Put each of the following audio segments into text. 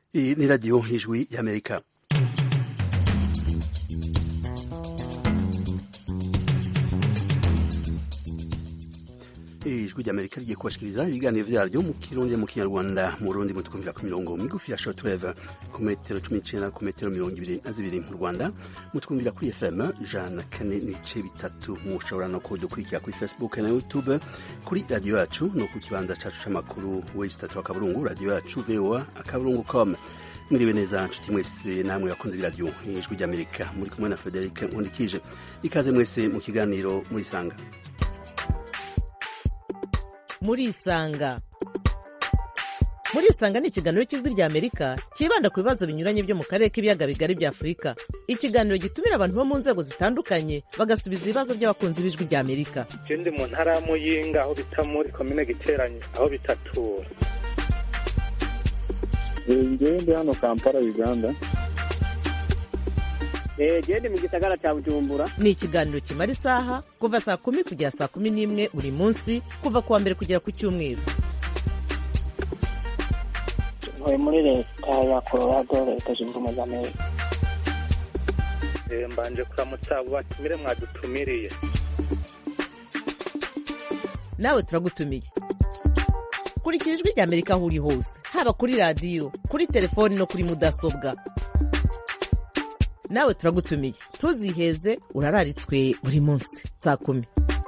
Iyi ni radiyo ijwi y'amerika ijwi ry'amerika rigiye kubashikiriza ibiganiro vyaryo mu kirundi mu kinyarwanda mu rundi mutwumvira ku mirongo migufi ya shortwave ku metero cumi n'icenda ku metero mirongo ibiri na zibiri mu rwanda mutwumvira kuri fm ijana na kane n'ibice bitatu mushobora no kudukurikira kuri facebook na youtube kuri radiyo yacu no ku kibanza cacu c'amakuru wesi tatu akaburungu radiyo yacu voa akaburungu com mwiriwe neza nshuti mwese namwe bakunze ibiradiyo ijwi ry'amerika muri kumwe na frederic nkundikije ikaze mwese mu kiganiro murisanga murisanga murisanga ni ikiganiro cy'ijwi rya amerika cyibanda ku bibazo binyuranye byo mu karere k'ibiyaga bigari bya afurika ikiganiro gitumira abantu bo mu nzego zitandukanye bagasubiza ibibazo by'abakunzi b'ijwi rya amerika je ndi mu ntara ya muyinga aho bita muri komine giteranye aho bitatura ngewe ndi hano kampala uganda gende mu gisagara cya bujumbura ni ikiganiro kimara isaha kuva saa kumi kugera saa kumi n'imwe buri munsi kuva ku wa mbere kugera ku cyumweru ntuye muri leta ya colorado leta zunze ubumwe za amerika Eh, mbanje kuramutsa abo batumire mwadutumiriye nawe turagutumiye kurikira ijwi rya amerika aho uri hose haba kuri radiyo kuri telefoni no kuri mudasobwa nawe turagutumiye ntuziheze urararitswe buri munsi saa kumi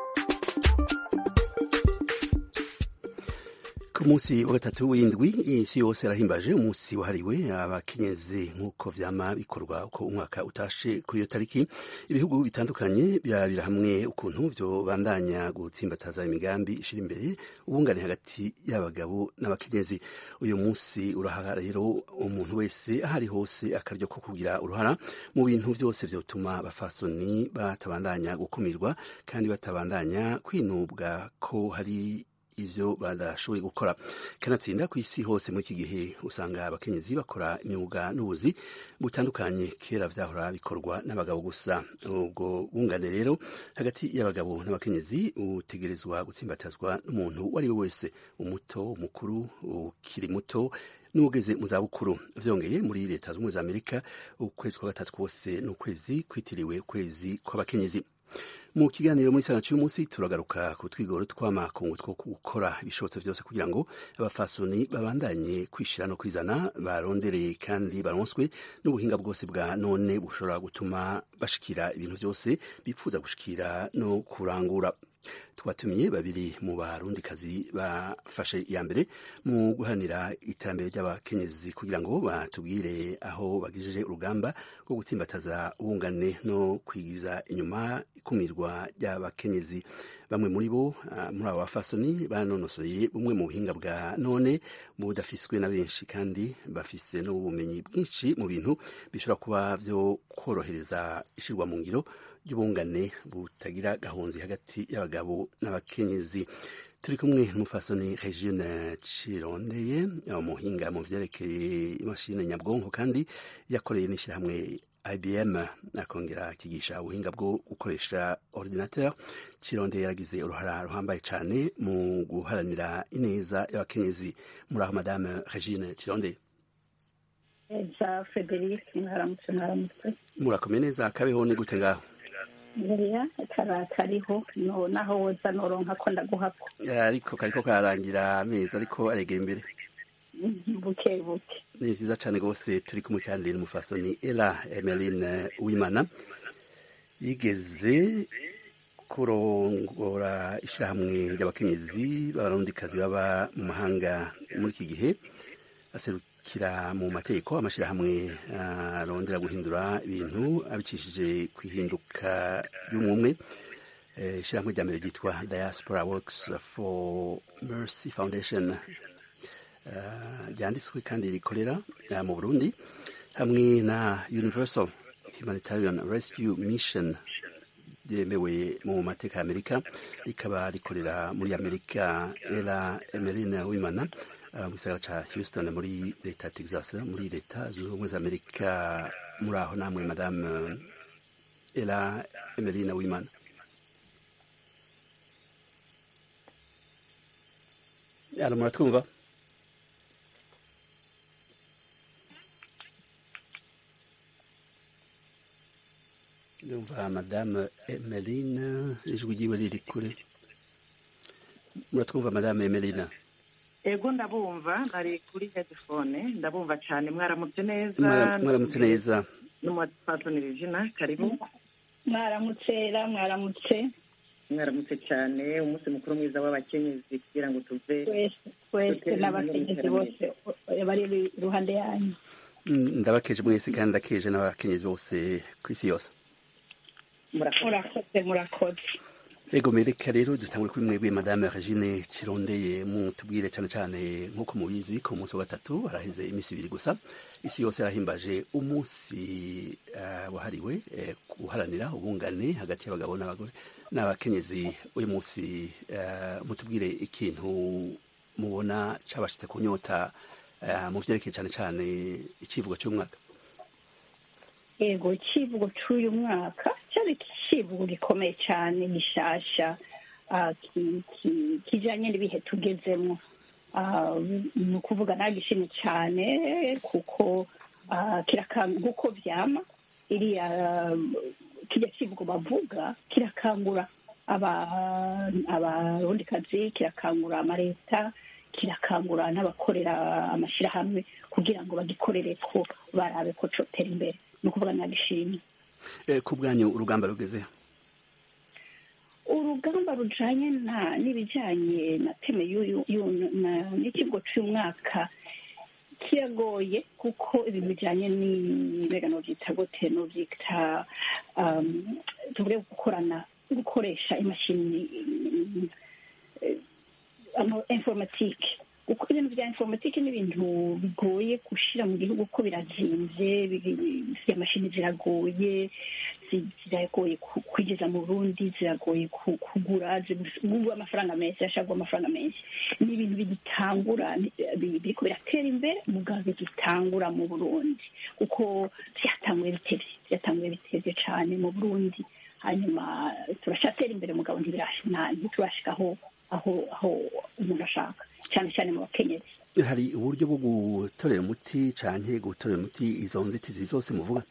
ku munsi wa gatatu w'indwi isi yose yarahimbaje umunsi wahariwe abakenyezi nk'uko vyama bikorwa uko umwaka utashe kuri iyo tariki ibihugu bitandukanye birabira hamwe ukuntu vyobandanya gutsimbataza imigambi ishira imbere ubungane hagati y'abagabo n'abakenyezi uyu munsi uraha rero umuntu wese ahari hose akaryo ko kugira uruhara mu bintu vyose vyotuma abafasoni batabandanya gukumirwa kandi batabandanya kwinubwa ko hari ivyo badashoboye gukora kanatsinda ku isi hose muri iki gihe usanga abakenyezi bakora imyuga n'ubuzi butandukanye kera vyahora bikorwa n'abagabo gusa ubwo bungane rero hagati y'abagabo n'abakenyezi utegerezwa gutsimbatazwa n'umuntu uwo ari we wese umuto umukuru ukiri muto n'ugeze mu zabukuru vyongeye muri leta z'ubumwe za amerika ukwezi kwa gatatu kose ni ukwezi kwitiriwe ukwezi kw'abakenyezi mu kiganiro muri sana cy'umunsi turagaruka ku twigoro tw'amakungu two gukora ibishobotso byose kugira ngo abafasoni babandanye kwishira no kwizana barondereye kandi baronswe n'ubuhinga bwose bwa none bushobora gutuma bashikira ibintu byose bipfuza gushikira no kurangura twatumiye babiri mu barundikazi bafashe iya mbere mu guharanira iterambere ry'abakenyezi kugira ngo batubwire aho bagejeje urugamba rwo gutsimbataza ubungane no kwigiza inyuma ikumirwa ry'abakenyezi bamwe muri bo uh, muri abo bafasoni banonosoye bumwe mu buhinga bwa none budafiswe na benshi kandi bafise n'ubumenyi bwinshi mu bintu bishobora kuba vyo korohereza ishirwa mu ngiro ry'ubungane butagira gahunzi hagati y'abagabo n'abakenyezi turi kumwe n'umufasoni regine cirondeye umuhinga mu vyerekeye imashini nyabwonko kandi yakoreye n'ishyirahamwe ibm akongera akigisha ubuhinga bwo gukoresha ordinateur cirondeye yaragize uruhara ruhambaye cane mu guharanira ineza y'abakenyezi muri aho madame regine cirondeye za frederic mwaramutse mwaramutse murakomeye neza kabeho ni gute ngaho buriya kara kariho no naho woza noronka ko ndaguhako ariko kariko karangira amezi ariko aregera imbere buke buke ni vyiza cane rwose turi kumwe kandi n'umufasoni ela emeline wimana yigeze kurongora ishirahamwe ry'abakenyezi b'abarundikazi baba mu mahanga muri iki gihe aserukira mu mategeko amashirahamwe arondera guhindura ibintu abicishije kwihinduka ry'umwumwe ishirahamwe rya mbere ryitwa diaspora works for mercy foundation ryanditswe kandi rikorera mu burundi hamwe na universal humanitarian rescue mission ryemewe mu mateka ya amerika rikaba rikorera muri amerika era emeline wimana mu gisagara ca houston muri leta ya texas muri leta zunze ubumwe za amerika muri aho namwe madame era emeline wimana ara muratwumva ndumva madame emeline ijwi ryiwe riri kure muratwumva madame emeline ego ndabumva nari kuri headphone ndabumva cyane mwaramutse neza Mwara- mwaramutse neza n'umupatoni regina karibu mwaramutse mwaramutse mwaramutse cyane umunsi mukuru mwiza w'abakenyezi kugira ngo tuve twese twese n'abakenyezi bose bari iruhande yanyu Mm, ndabakeje mwese kandi ndakeje n'abakenyezi bose ku isi yose murakoze murakoze ego mereka rero dutangure kuri mwebwe madame regine kirondeye mutubwire cyane cyane nk'uko mubizi ku munsi wa gatatu haraheze iminsi ibiri gusa isi yose yarahimbaje umunsi eh, wahariwe eh, guharanira ubungane hagati y'abagabo n'abagore n'abakenyezi uyu munsi eh, mutubwire ikintu mubona cabashitse ku nyota eh, mu vyerekeye cyane cyane icivugo cy'umwaka yego icivugo cy'uyu mwaka cyari icivugo gikomeye cyane gishasha ah, ki- ki- kijanye n'ibihe tugezemo Ah, ni ukuvuga nagishimye cyane kuko ah, kirakanga nk'uko vyama iriya kirya kivugo bavuga kirakangura aba- abarundikazi kirakangura amaleta kirakangura n'abakorera amashyirahamwe kugira ngo bagikorere ko barabe ko cotera imbere ni ukuvuga nagishimye Eh, ku bwanyu urugamba rugezeho urugamba rujanye na n'ibijanye na teme y'uyu y'uyu- na- n'ikigo cy'umwaka kiragoye kuko ibintu bijanye n'ibega novyita gute novyita um, tuvuge gukorana gukoresha imashini eh, ama informatike kuko ibintu bya informatike ni ibintu bigoye gushira mu gihugu ko birazimvye bi- izi mashini ziragoye zi- ziragoye ku- kwigeza mu burundi ziragoye ku- kugura zigura amafaranga menshi zirashagwa amafaranga menshi ni ibintu bigitangura ni- bi- biriko biratera imbere mugabo bigitangura mu burundi kuko vyatanguye bitevye vyatanguye bitevye cane mu burundi hanyuma turashatera imbere mugabo ntibirash- nta- ntiturashika aho aho aho umuntu ashaka cyane cyane mu bakenyezi hari uburyo bwo gutorera umuti canke gutorera umuti izo nzitizi zose muvuga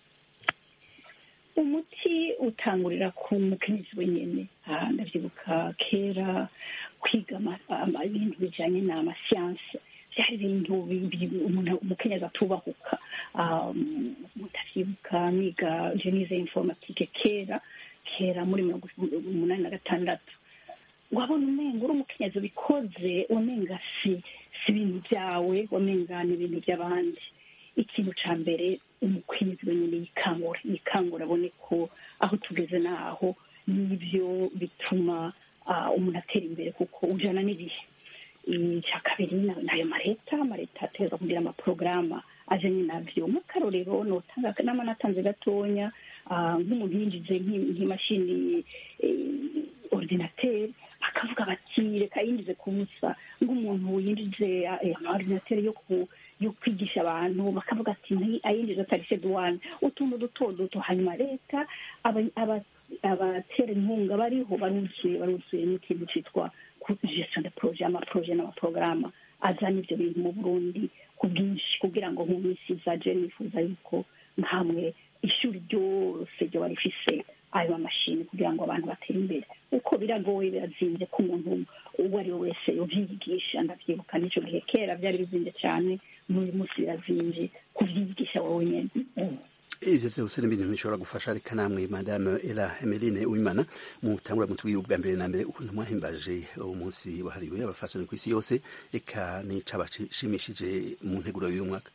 umuti utangurira ku mukenyezi wenyene Ah, ndavyibuka kera kwiga ama- ama- ibintu bijanye n'amasiyanse vyari ibintu bi- bi- umuntu umukenyezi atubahuka Um, mutavyibuka niga jenize informatike kera kera muri mirongo umunani na gatandatu wabona umenga uri umukenyezi ubikoze umenga si si ibintu byawe wamenga ni ibintu by'abandi ikintu ca mbere umukenyezi wenyine yikangura yikangura abone ko aho tugeze naho nibyo bituma ah, umuntu atera imbere kuko ujana n'ibihe icya kabiri na- nayo mareta amareta ategerezwa kugira amaporogaramu ajanye navyo nk'akarorero notanga nama natanze gatonya ah, nk'umuntu yinjije nk'i- nk'imashini eh, ordinateri bakavuga bati reka yinjize ku busa nk'umuntu yinjije eh, amaordinateri yo ku yo kwigisha abantu bakavuga ati "Nti- ayinjize atarishe duwane utuntu duto duto hanyuma leta aba- aba- abatera inkunga bariho baruzuye baruzuye n'ikintu citwa ku- gestion de projet amaproje n'amaporogaramu azana ivyo bintu mu burundi ku bwinshi kugira ngo mu minsi izaje nifuza yuko nkamwe ishuri ryose ryoba rifise ayo mamashini kugira ngo abantu batere imbere uko biragoye birazinze ko umuntu uwo ari we wese yovyigisha ndavyibuka n'ico gihe kera vyari bizinze cane n'uyu munsi birazinze kuvyigisha wowe nyene ivyo vyose ni ibintu bishobora gufasha reka namwe madame era emeline uwimana mutangura mutubwire ubwa mbere na mbere ukuntu mwahimbaje uwo munsi wahariwe abafasoni ku isi yose eka n'icabashimishije mu nteguro y'uyu mwaka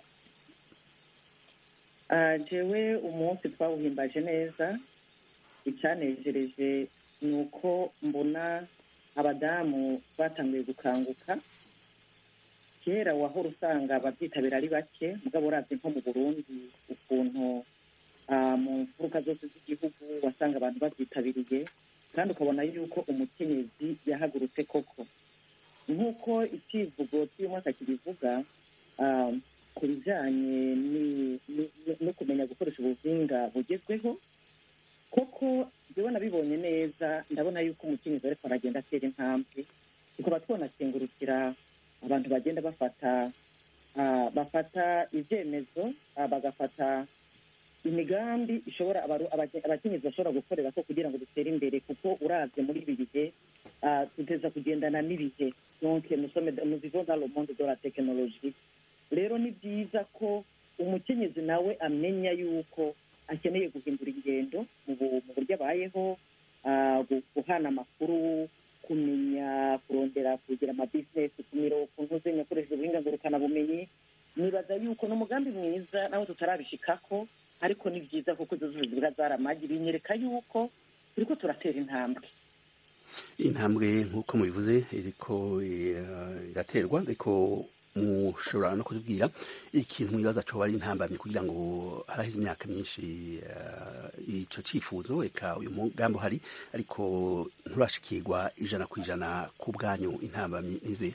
Ah, jewe umunsi twawuhimbaje neza icyanejereje ni uko mbona abadamu batanguye gukanguka kera wahora usanga ababyitabira ari bake mugabo uravye nko mu burundi ukuntu ah, mu mfuruka zose z'igihugu wasanga abantu babyitabiriye kandi ukabona yuko umukenyezi yahagurutse koko nk'uko icivugo cy'uyu mwaka kibivuga ah, ku bijyanye ni- ni- no kumenya gukoresha ubuhinga bugezweho koko njyewe nabibonye neza ndabona yuko umukenyezi ariko aragenda atera intambwe tukaba twanakengurukira abantu bagenda bafata ah, bafata ibyemezo ah, bagafata imigambi ishobora abaru- abake- abakenyezi bashobora gukorera ko kugira ngo dutere imbere kuko uravye muri ibi bihe ah, duteza kugendana n'ibihe donc nous sommes nous vivons dans le monde de la technologie rero ni byiza ko umukenyezi nawe amenya yuko akeneye guhindura ingendo mu bu- mu buryo abayeho ah, gu- guhana amakuru kumenya kurondera kugira amabizinesi kumira ukuntu uzenya akoresheje ubuhinga ngurukanabumenyi nibaza yuko ni umugambi mwiza nawe tutarabishikako ariko ni byiza kuko izo zose ziba zaramagi binyereka yuko turiko turatera intambwe intambwe nk'uko mubivuze iriko eh, iraterwa ariko mushobora no kutubwira ikintu mwibaza coba ari intambamyi kugira ngo haraheze imyaka myinshi eh, ico cifuzo eka uyu mugambi uhari ariko nturashikirwa ijana ku ijana ku bwanyu intambamyi nize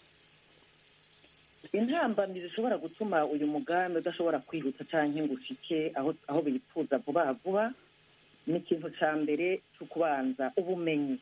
intambamyi zishobora gutuma uyu mugambi udashobora kwihuta canke ngo ushike aho aho bifuza vuba vuba ni ikintu ca mbere co kubanza ubumenyi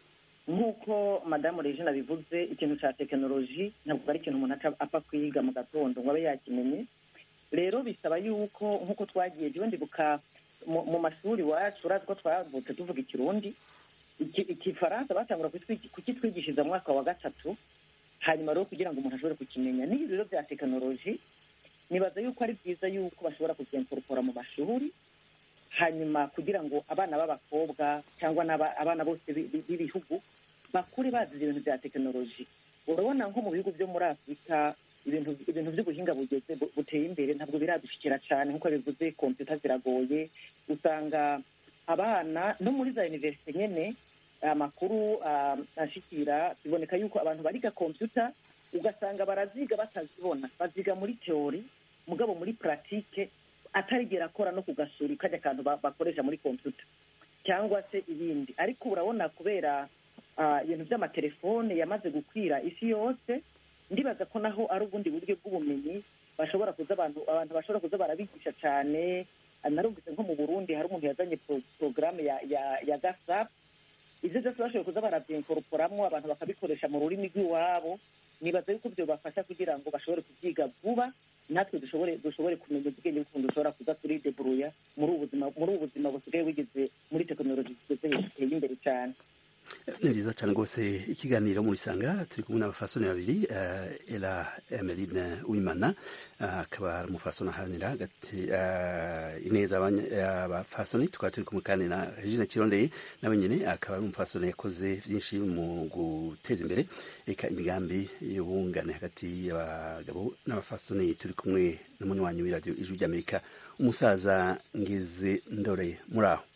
nk'uko madamu regina bivuze ikintu ca tekinoloji ntabwo ari ikintu umuntu aca apfa kwiga mu gatondo ngo abe yakimenye rero bisaba yuko nk'uko twagiye jewe ndibuka mu mu mashuri iwacu urazi ko twavutse tuvuga ikirundi iki- ikifaransa batangura kutwigi- kukitwigishiriza mu mwaka wa gatatu hanyuma rero kugira ngo umuntu ashobore kukimenya n'ibi rero bya tekinoloji nibaza yuko ari byiza yuko bashobora kuzenkorokora mu mashuri hanyuma kugira ngo abana b'abakobwa cyangwa n'aba- abana bose bi- bi- b'ibihugu bakure bazi ibintu bya tekinoloji urabona nko mu bihugu byo muri afurika ibintu ibintu by'ubuhinga bugeze bu- buteye imbere ntabwo biradushikira cyane nk'uko bivuze kompiyuta ziragoye usanga abana no muri za univerisite nyene amakuru ah, ashikira biboneka yuko abantu bariga kompiyuta ugasanga baraziga batazibona baziga muri teori mugabo muri puratike atarigera akora no ku gasuri kajya akantu ba- bakoresha muri kompiyuta cyangwa se ibindi ariko urabona kubera ah, ibintu by'amatelefone yamaze gukwira isi yose ndibaza ko naho ari ubundi buryo bw'ubumenyi bashobora kuza abantu abantu bashobora kuza barabigisha cyane Ah, narumvise nko mu burundi hari umuntu yazanye pro- porogaramu ya ya ya gasap ibyo byose bashoboye kuza barabyinkoruporamo abantu bakabikoresha mu rurimi rw'iwabo nibaza yuko ibyo bafasha kugira ngo bashobore kubyiga vuba natwe dushobore dushobore kumenya ubwenge bw'ukuntu dushobora kuza turideburuya muri ubu buzima muri ubu buzima busigaye bugeze muri tekinoloji zigeze ziteye imbere cyane ni byiza cyane rwose ikiganiro murisanga turi kumwe n'abafasoni babiri eh, ela emeline wimana eh, akaba ari umufasoni aharanira hagati eh, ineza abanya- abafasoni tukaba turi kumwe kandi na regine kirondeye nawe nyine akaba ari umufasoni yakoze byinshi mu guteza imbere eka imigambi y'ubungane hagati y'abagabo n'abafasoni turi kumwe n'umunywanyi w'iradiyo ijwi ry'amerika umusaza ngeze ndore muri aho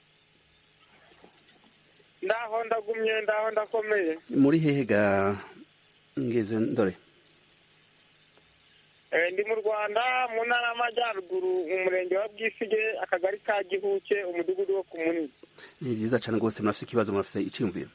ndaho ndagumye ndaho ndakomeye muri hehe ga ngeze ndore Eh, ndi mu rwanda mu ntara y'amajyaruguru mu murenge wa bwisige akagari ka gihuke umudugudu wo ku munini ni byiza cyane rwose murafite ikibazo murafite icyiyumviro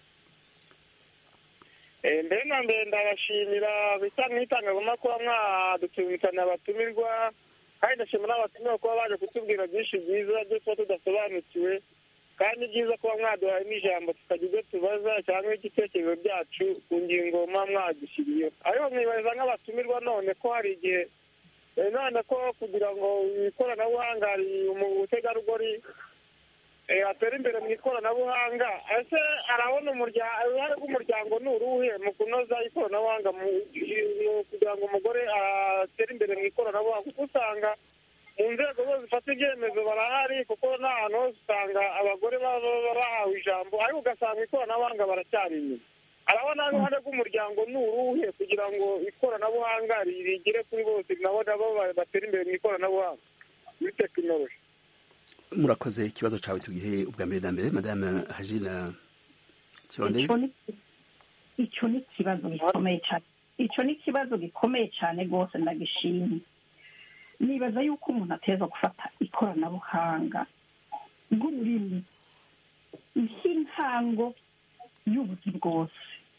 Eh, mbere na mbere ndabashimira bisa nk'itangazamakuru mwadutumikana abatumirwa kandi ndashimira n'abatumirwa kuba baje kutubwira byinshi byiza byo tuba tudasobanukiwe kandi ni byiza kuba mwaduhaye n'ijambo tukagira ibyo tubaza cyangwa igitekerezo byacu ku ngingo muba mwadushyiriyeho ariko mwibariza nk'abatumirwa none ko hari igihe eh, none ko kugira ngo ikoranabuhanga umutegarugori eh, atera imbere mu ikoranabuhanga ese arabona umurya- uruhare rw'umuryango ni uruhe mu kunoza ikoranabuhanga mu- mu- kugira ngo umugore atere imbere mu ikoranabuhanga kuko usanga mu nzego zose zifata ibyemezo barahari kuko n'ahantu hose usanga abagore baba baba bahawe ijambo ariko ugasanga ikoranabuhanga baracyari inyuma arabona uruhare rw'umuryango ni uruhe kugira ngo ikoranabuhanga rigere kuri bose nabo nabo batera imbere mu ikoranabuhanga muri tekinoloji murakoze ikibazo cyawe tugihe ubwa mbere na mbere madame hajina kirondeye icyo ni icyo ni ikibazo gikomeye cyane icyo ni ikibazo gikomeye cyane rwose ndagishimye nibaza yuko umuntu ateza gufata ikoranabuhanga bw'ururimi nk'intango y'ubuzi bwose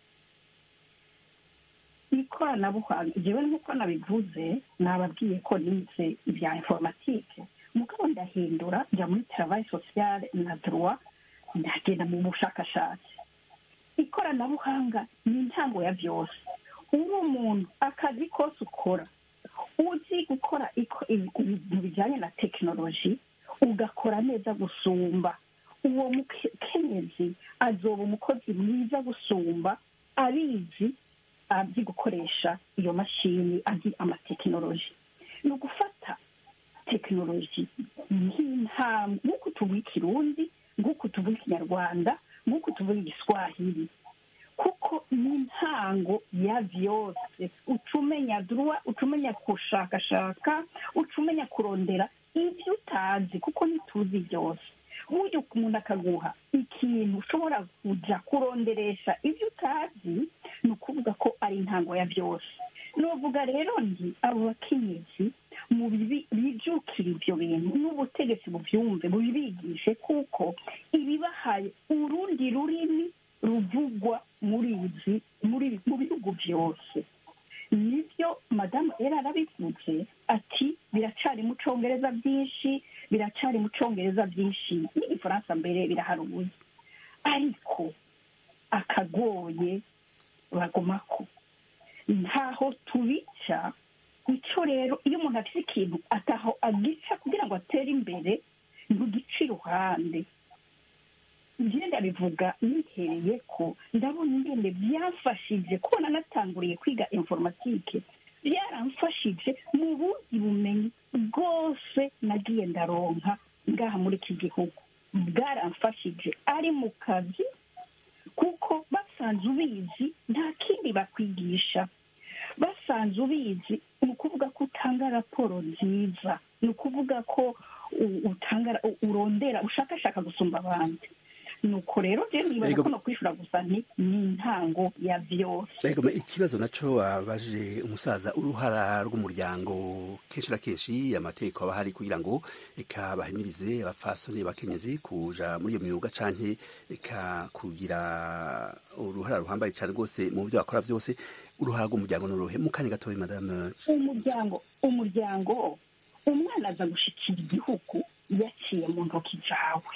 ikoranabuhanga njyewe nk'uko nabivuze nababwiye ko nize ibya informatike mugabo ndahindura njya muri travail sociale na droit ndagenda mu bushakashatsi ikoranabuhanga ni intango ya byose uri umuntu akazi kose ukora uzi gukora iko- ibintu bijyanye na tekinoloji ugakora neza gusumba uwo mukenyezi azoba umukozi mwiza gusumba abizi azi gukoresha iyo mashini azi amatekinoloji ni ugufata tekinoloji nk'intambwe nk'uko tuvuga ikirundi nk'uko tuvuga ikinyarwanda nk'uko tuvuga igiswahili kuko ni intango ya byose uca umenya duruwa uca umenya gushakashaka uca umenya kurondera ibyo utazi kuko ntituzi byose burya umuntu akaguha ikintu ushobora kujya kuronderesha ibyo utazi ni ukuvuga ko ari intango ya byose nuvuga rero nti abo bakenyezi mu bijukira ibyo bintu n'ubutegetsi bubyumve bubibigishe kuko ibibahaye urundi rurimi ruvugwa muri izi muri mu bihugu byose nibyo madamu era arabivuze ati biracari mu congereza byinshi biracari mu congereza byinshi n'igifaransa mbere biraharuye ariko akagoye bagomako ntaho tubica icyo rero iyo umuntu afite ikintu ataho agica kugira ngo atere imbere ntugice iruhande ngenda bivuga nihereye ko ndabona ingende byafashije kubona natanguriye kwiga informatike byaramfashije mu bundi bumenyi bwose nagiye ndaronka ngaha muri iki gihugu bwaramfashije ari mu kazi kuko basanze ubizi nta kindi bakwigisha basanze ubizi ni ukuvuga ko utanga raporo nziza ni ukuvuga ko utanga urondera ushakashaka gusumba abandi nuko rero rero nibaza ko no kwishura gusa ni intango ya byose ikibazo naco wabaje umusaza uruhara rw'umuryango kenshi na kenshi amategeko aba ahari kugira ngo eka bahimirize abapfasoni bakenyezi kuja muri iyo myuga canke eka kugira uruhara ruhambaye cane rwose mu byo bakora byose uruhara rw'umuryango n'uruhe mu kanya gatoya madame umuryango umuryango umwana aza gushikira igihugu yaciye mu ntoki zawe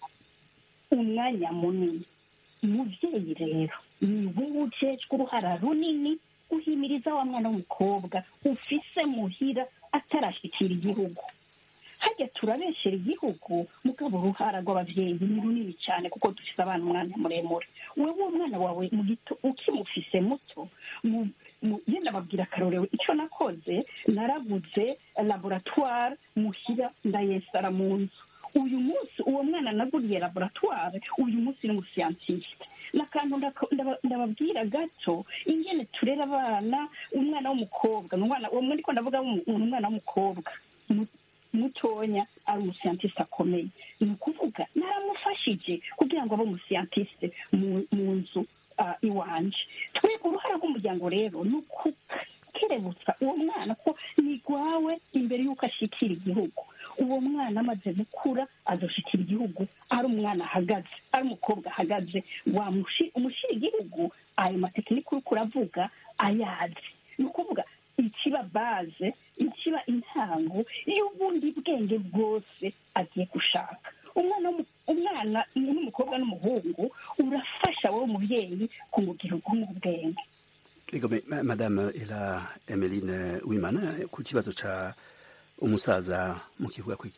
umwanya munini umubyeyi rero ni wowe ujejwe uruhara runini uhimiriza wa mwana w'umukobwa ufise muhira atarashyikira igihugu hajya turabeshyera igihugu mugabo uruhara rw'ababyeyi ni runini cyane kuko dufite abana umwanya muremure wowe umwana wawe mu gito ukimufise muto yenda babwira akarorewe icyo nakoze naraguze laboratware muhira ndayesara mu nzu uyu munsi uwo mwana naguriye laboratware uyu munsi ni umusiyantisite n'akantu ndababwira gato ingene turera abana umwana w'umukobwa uwo muri ko ndavuga umwana w'umukobwa mutonya ari umusiyantisite akomeye ni ukuvuga naramufashije kugira ngo abe umusiyantisite mu nzu iwanje twebwe uruhare rw'umuryango rero ni ukukerebutsa uwo mwana ko ni rwawe imbere y'uko ashyikira igihugu uwo mwana amaze gukura azoshikira igihugu ari umwana ahagaze ari umukobwa ahagaze umushyira igihugu ayo matekinike uri kuravuga ayazi ni ukuvuga ikiba baze ikiba intango y'ubundi bwenge bwose agiye gushaka umwana umwana n'umukobwa n'umuhungu urafasha wowe umubyeyi kumugira ubwenge madame era emeline wimana ku kibazo ca umusaza mu kivuga kwiki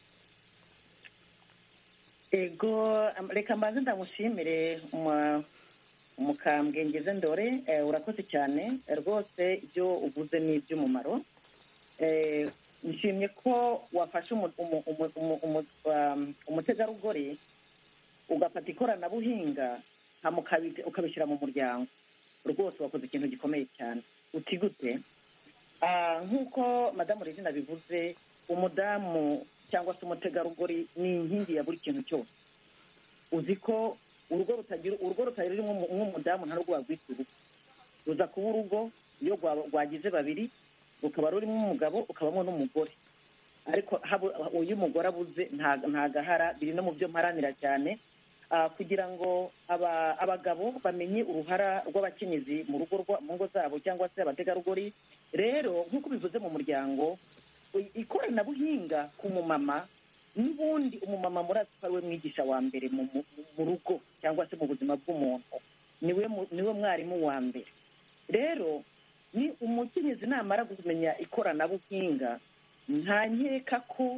ego reka mbanze ndamushimire umukambwe ngeze ndore urakoze cyane rwose ibyo uvuze ni iby'umumaro nshimye ko wafashe umutegarugori ugafata ikoranabuhinga ukabishyira mu muryango rwose wakoze ikintu gikomeye cyane uti gute nk'uko madamu regina bivuze umudamu cyangwa se umutegarugori ni inkingi ya buri kintu cyose uzi ko urugo rutagira urugo rutagira nk'umudamu nta rwo wagwita urugo ruza kuba urugo iyo rwagize babiri rukaba rurimo umugabo ukabamo n'umugore ariko iyo umugore abuze nta gahara biri no mu byo mparanira cyane kugira ngo abagabo bamenye uruhara rw'abakenyezi mu rugo mu ngo zabo cyangwa se abategarugori rero nk'uko bivuze mu muryango ikoranabuhinga ku mumama n'ubundi umumama murazi ko ariwe mwigisha wa mbere mu rugo cyangwa se mu buzima bw'umuntu niwe mwarimu wa mbere rero ni umukenyezi namara kumenya ikoranabuhinga nta nkeka ko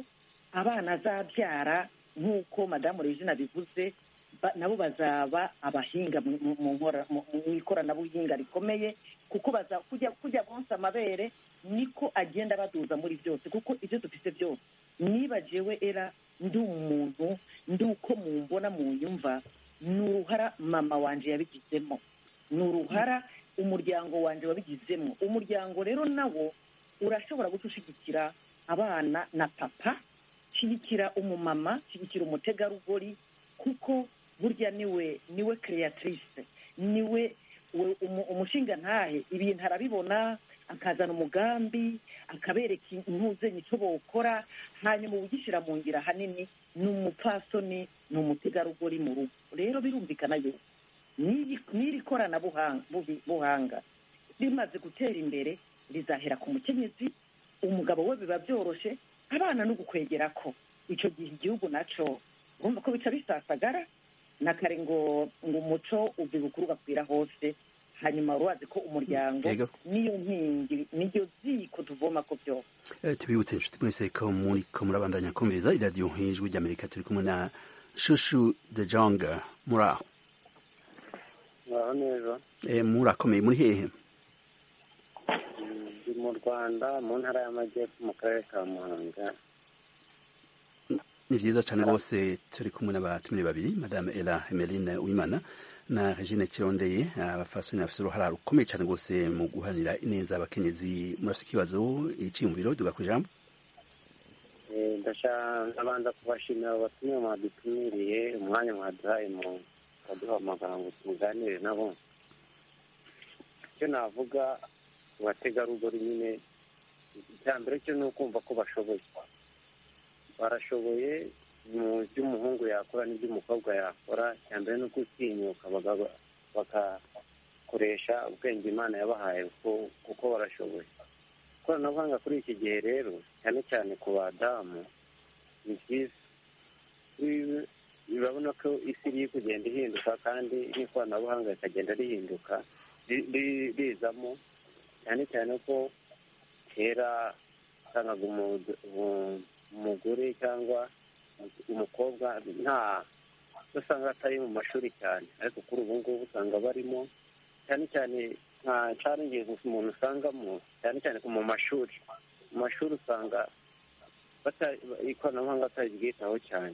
abana azabyara nk'uko madamu regina bivuze ba- nabo bazaba abahinga mu- mu- mu nkora- mu- mu ikoranabuhinga rikomeye kuko baza kujya kujya bonsa amabere niko agenda baduza muri byose kuko ibyo dufite byose niba jewe era ndi umuntu ndi uko mumbona munyumva ni uruhara mama wanje yabigizemo ni uruhara umuryango wanje wabigizemo umuryango rero nawo urashobora guca ushigikira abana na papa shyigikira umumama shyigikira umutegarugori kuko burya niwe niwe creatrice niwe we- umu- umushinga ntahe ibintu arabibona akazana umugambi akabereka intuzenye icyo bawukora hanyuma ugishyira mu ngira ahanini ni umupfasoni ni umutegarugori mu rugo rero birumvikana yuko n'iri- n'iri koranabuhanga buhi- buhanga rimaze gutera imbere rizahera ku mukenyezi umugabo we biba byoroshe abana no gukwegera ko icyo gihe igihugu naco urumva ko bica bisasagara na kare ngo ngo umuco ubwi bukuru ugakwira hose hanyuma urubazi ko umuryango Yego. niyo nkingi niryo ziko tuvoma ko byose Eh, tubibutse inshuti mwese ko muri ko murabandanya kumviriza iradiyo nk'ijwi ry'amerika turi kumwe na shushu de jonga muri aho ngaho neza Eh, murakomeye muri hehe ndi mu rwanda mu ntara y'amajyepfo mu karere ka muhanga ni vyiza cane rwose turi kumwe n'abatumire babiri madame ela emeline wimana na regine kirondeye abafasoni bafise uruhara rukomeye cane rwose mu guhanira ineza abakenyezi murafise ikibazo iciyumviro duga kw'ijambo Eh, ndasha ndabanza kubashimira abo batumire mwadutumiriye umwanya mwaduhaye mu baduhamagara ngo tuganire nabo icyo navuga ku bategarugori nyine icya mbere cyo ni ukumva ko bashoboye barashoboye mu by'umuhungu yakora n'iby'umukobwa yakora icya mbere ni ukutinyuka bagaba- bagakoresha ubwenge imana yabahaye kuko- kuko barashoboye ikoranabuhanga kuri iki gihe rero cyane cyane ku badamu ni byiza Uri- urabona ko isi iri kugenda ihinduka kandi n'ikoranabuhanga rikagenda rihinduka ri- ri- rizamo cyane cyane ko kera usangaga umu- umu- umugore cyangwa umukobwa nta usanga atari mu mashuri cyane ariko kuri ubu ngubu usanga barimo cyane cyane nka challenges umuntu usangamo cyane cyane mu mashuri mu mashuri usanga bata- ikoranabuhanga bataryitaho cyane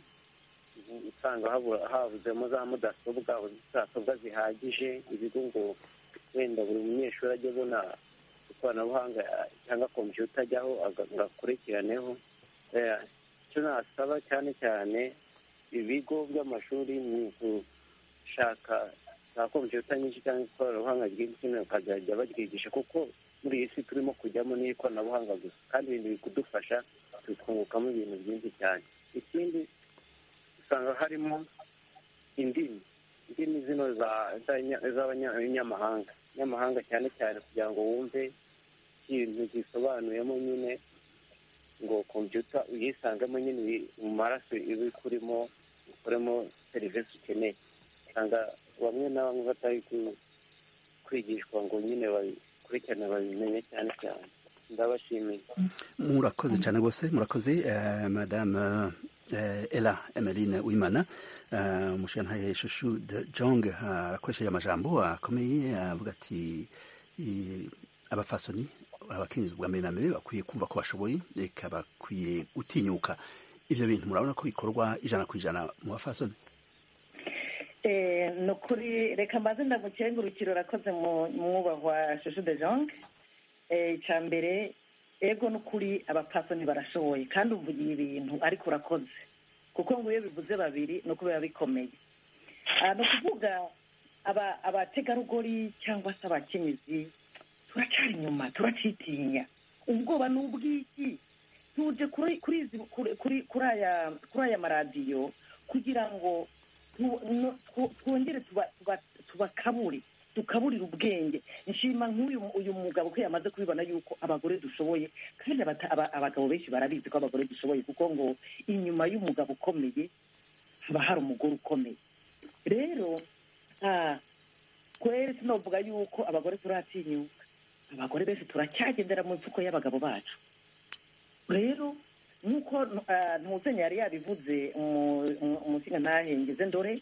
usanga habura- havuzemo za mudasobwa mudasobwa zihagije ibigo ngo wenda buri munyeshuri ajye abona ikoranabuhanga cyangwa kompiyuta ajyaho aga- ngo akurikiraneho Eh, icyo nasaba cyane cyane ibigo by'amashuri ni ugushaka za kompiyuta nyinshi cyangwa ikoranabuhanga ryinshi bakazajya baryigisha kuko muri iyi si turimo kujyamo n'ikoranabuhanga gusa kandi ibintu biri kudufasha tukungukamo ibintu byinshi cyane ikindi usanga harimo indimi indimi zino za- z'abanya- z'abanyamahanga nyamahanga cyane cyane kugira ngo wumve ikintu gisobanuyemo nyine ngo kompiyuta uyisangamo nyine iri mu maraso iba ikurimo ukoremo serivisi ukeneye usanga bamwe na bamwe batari ku- kwigishwa ngo nyine babikurikirane babimenye cyane cyane ndabashimiye murakoze cyane rwose murakoze eh, madame eh, ela emeline wimana eh, umushingantahe shushu de jong eh, arakoresheje amajambo akomeye avuga ati i- abafasoni abakenyezi bwa mbere na mbere bakwiye kumva ko bashoboye reka bakwiye gutinyuka ivyo bintu murabona ko bikorwa ijana ku ijana mu bafasoni Eh, ni ukuri reka mbaze ndamukengurukire urakoze mu mwubahwa shushu de jong icya mbere ego ni ukuri abapfasoni barashoboye kandi uvugiye ibintu ariko urakoze kuko ngo iyo bivuze babiri ni uko biba bikomeye Ah, ni ukuvuga aba- abategarugori cyangwa se abakenyezi turacyari inyuma turacitinya ubwoba ni ubw'iki tuje kuri kuri izi- kuri kuri kuri aya kuri aya maradiyo kugira ngo tu- no- tw- twongere tuba- tuba- tubakabure dukaburire ubwenge nshima nk'uyu uyu mugabo ko yamaze kubibona yuko abagore dushoboye kandi abata- aba- abagabo benshi barabizi ko abagore dushoboye kuko ngo inyuma y'umugabo ukomeye haba hari umugore ukomeye rero ah, kweri sinovuga yuko abagore turatinyuka abagore benshi turacyagendera mu mfuko y'abagabo bacu rero nk'uko ah, ntuzenya yari yabivuze umushinga ntahengeze ndore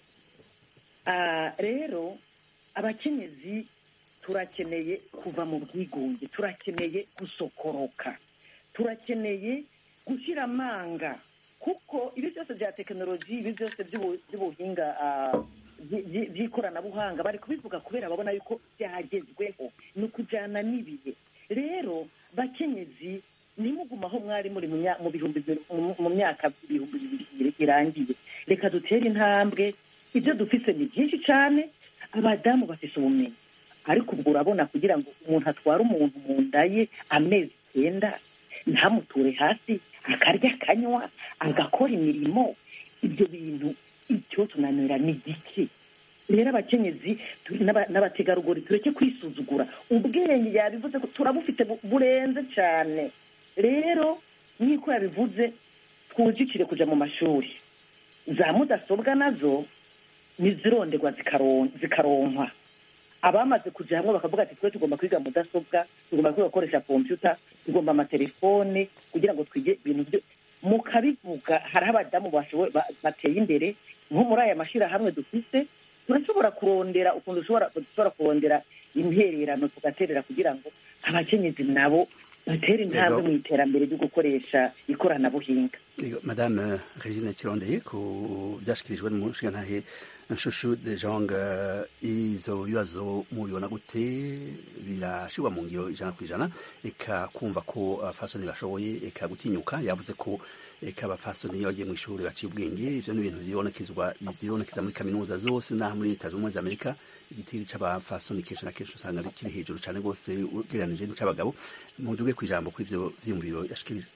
Ah, rero abakenyezi turakeneye kuva mu bwigunge turakeneye gusokoroka turakeneye gushyira amanga kuko ibi byose bya tekinoloji ibi byose by'ubu- by'ubuhinga ah, by- by- by'ikoranabuhanga bari kubivuga kubera babona yuko byagezweho ni ukujyana n'ibihe rero bakenyezi ntimuguma aho mwari muri mu mya- mu bihumbi bibiri- mu- mu myaka ibihumbi bibiri irangiye reka dutere intambwe ibyo dufise ni byinshi cyane abadamu bafise ubumenyi ariko ubwo urabona kugira ngo umuntu atware umuntu mu nda ye amezi icyenda ntamuture hasi akarya akanywa agakora imirimo ibyo bintu icyo tunanira ni gike rero abakenyezi tu- n'aba- n'abategarugori tureke kwisuzugura ubwenge yabivuze ko turabufite bu- burenze cyane rero nk'uko yabivuze twujikire kujya mu mashuri za mudasobwa nazo ntizironderwa zikaron- zikaronkwa abamaze kujya hamwe bakavuga ati twe tugomba kwiga mudasobwa tugomba kwiga gukoresha kompiyuta tugomba amatelefone kugira ngo twige ibintu byo mukabivuga hariho abadamu bashoboye ba- bateye imbere nko muri aya mashyirahamwe dufite turashobora kurondera ukuntu dushobora dushobora kurondera intererano tugaterera kugira ngo abakenyezi nabo batere intambwe Yego. mu iterambere ryo gukoresha ikoranabuhinga Yego, madame regine kirondeye ku byashyikirijwe n'umushingantahe nshushu de jong eh, izo bibazo mubibona gute birashyirwa mu ngiro ijana ku ijana eka kumva ko abafasoni bashoboye eka gutinyuka yavuze ko eka abafasoni iyo bagiye mu ishuri baciye ubwenge ivyo ni ibintu vyibonekezwa vyibonekeza muri kaminuza zose n'aha muri leta zunze ubumwe za amerika igitiri c'abafasoni kenshi na kenshi usanga ari kiri hejuru cane rwose ugereranije n'ic'abagabo muduge kw'ijambo kuri ivyo vyiyumviro yashikirije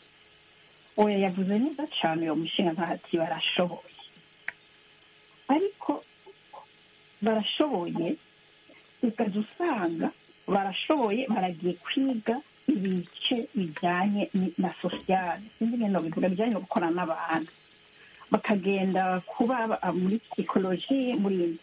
oya yavuze neza cyane uwo mushinga ntati barashoboye ariko barashoboye ukaza usanga barashoboye baragiye kwiga ibice bijyanye ni- na sosiyale sinzi ibintu bivuga bijyanye no gukorana n'abantu bakagenda kuba ba- muri psikoloji muri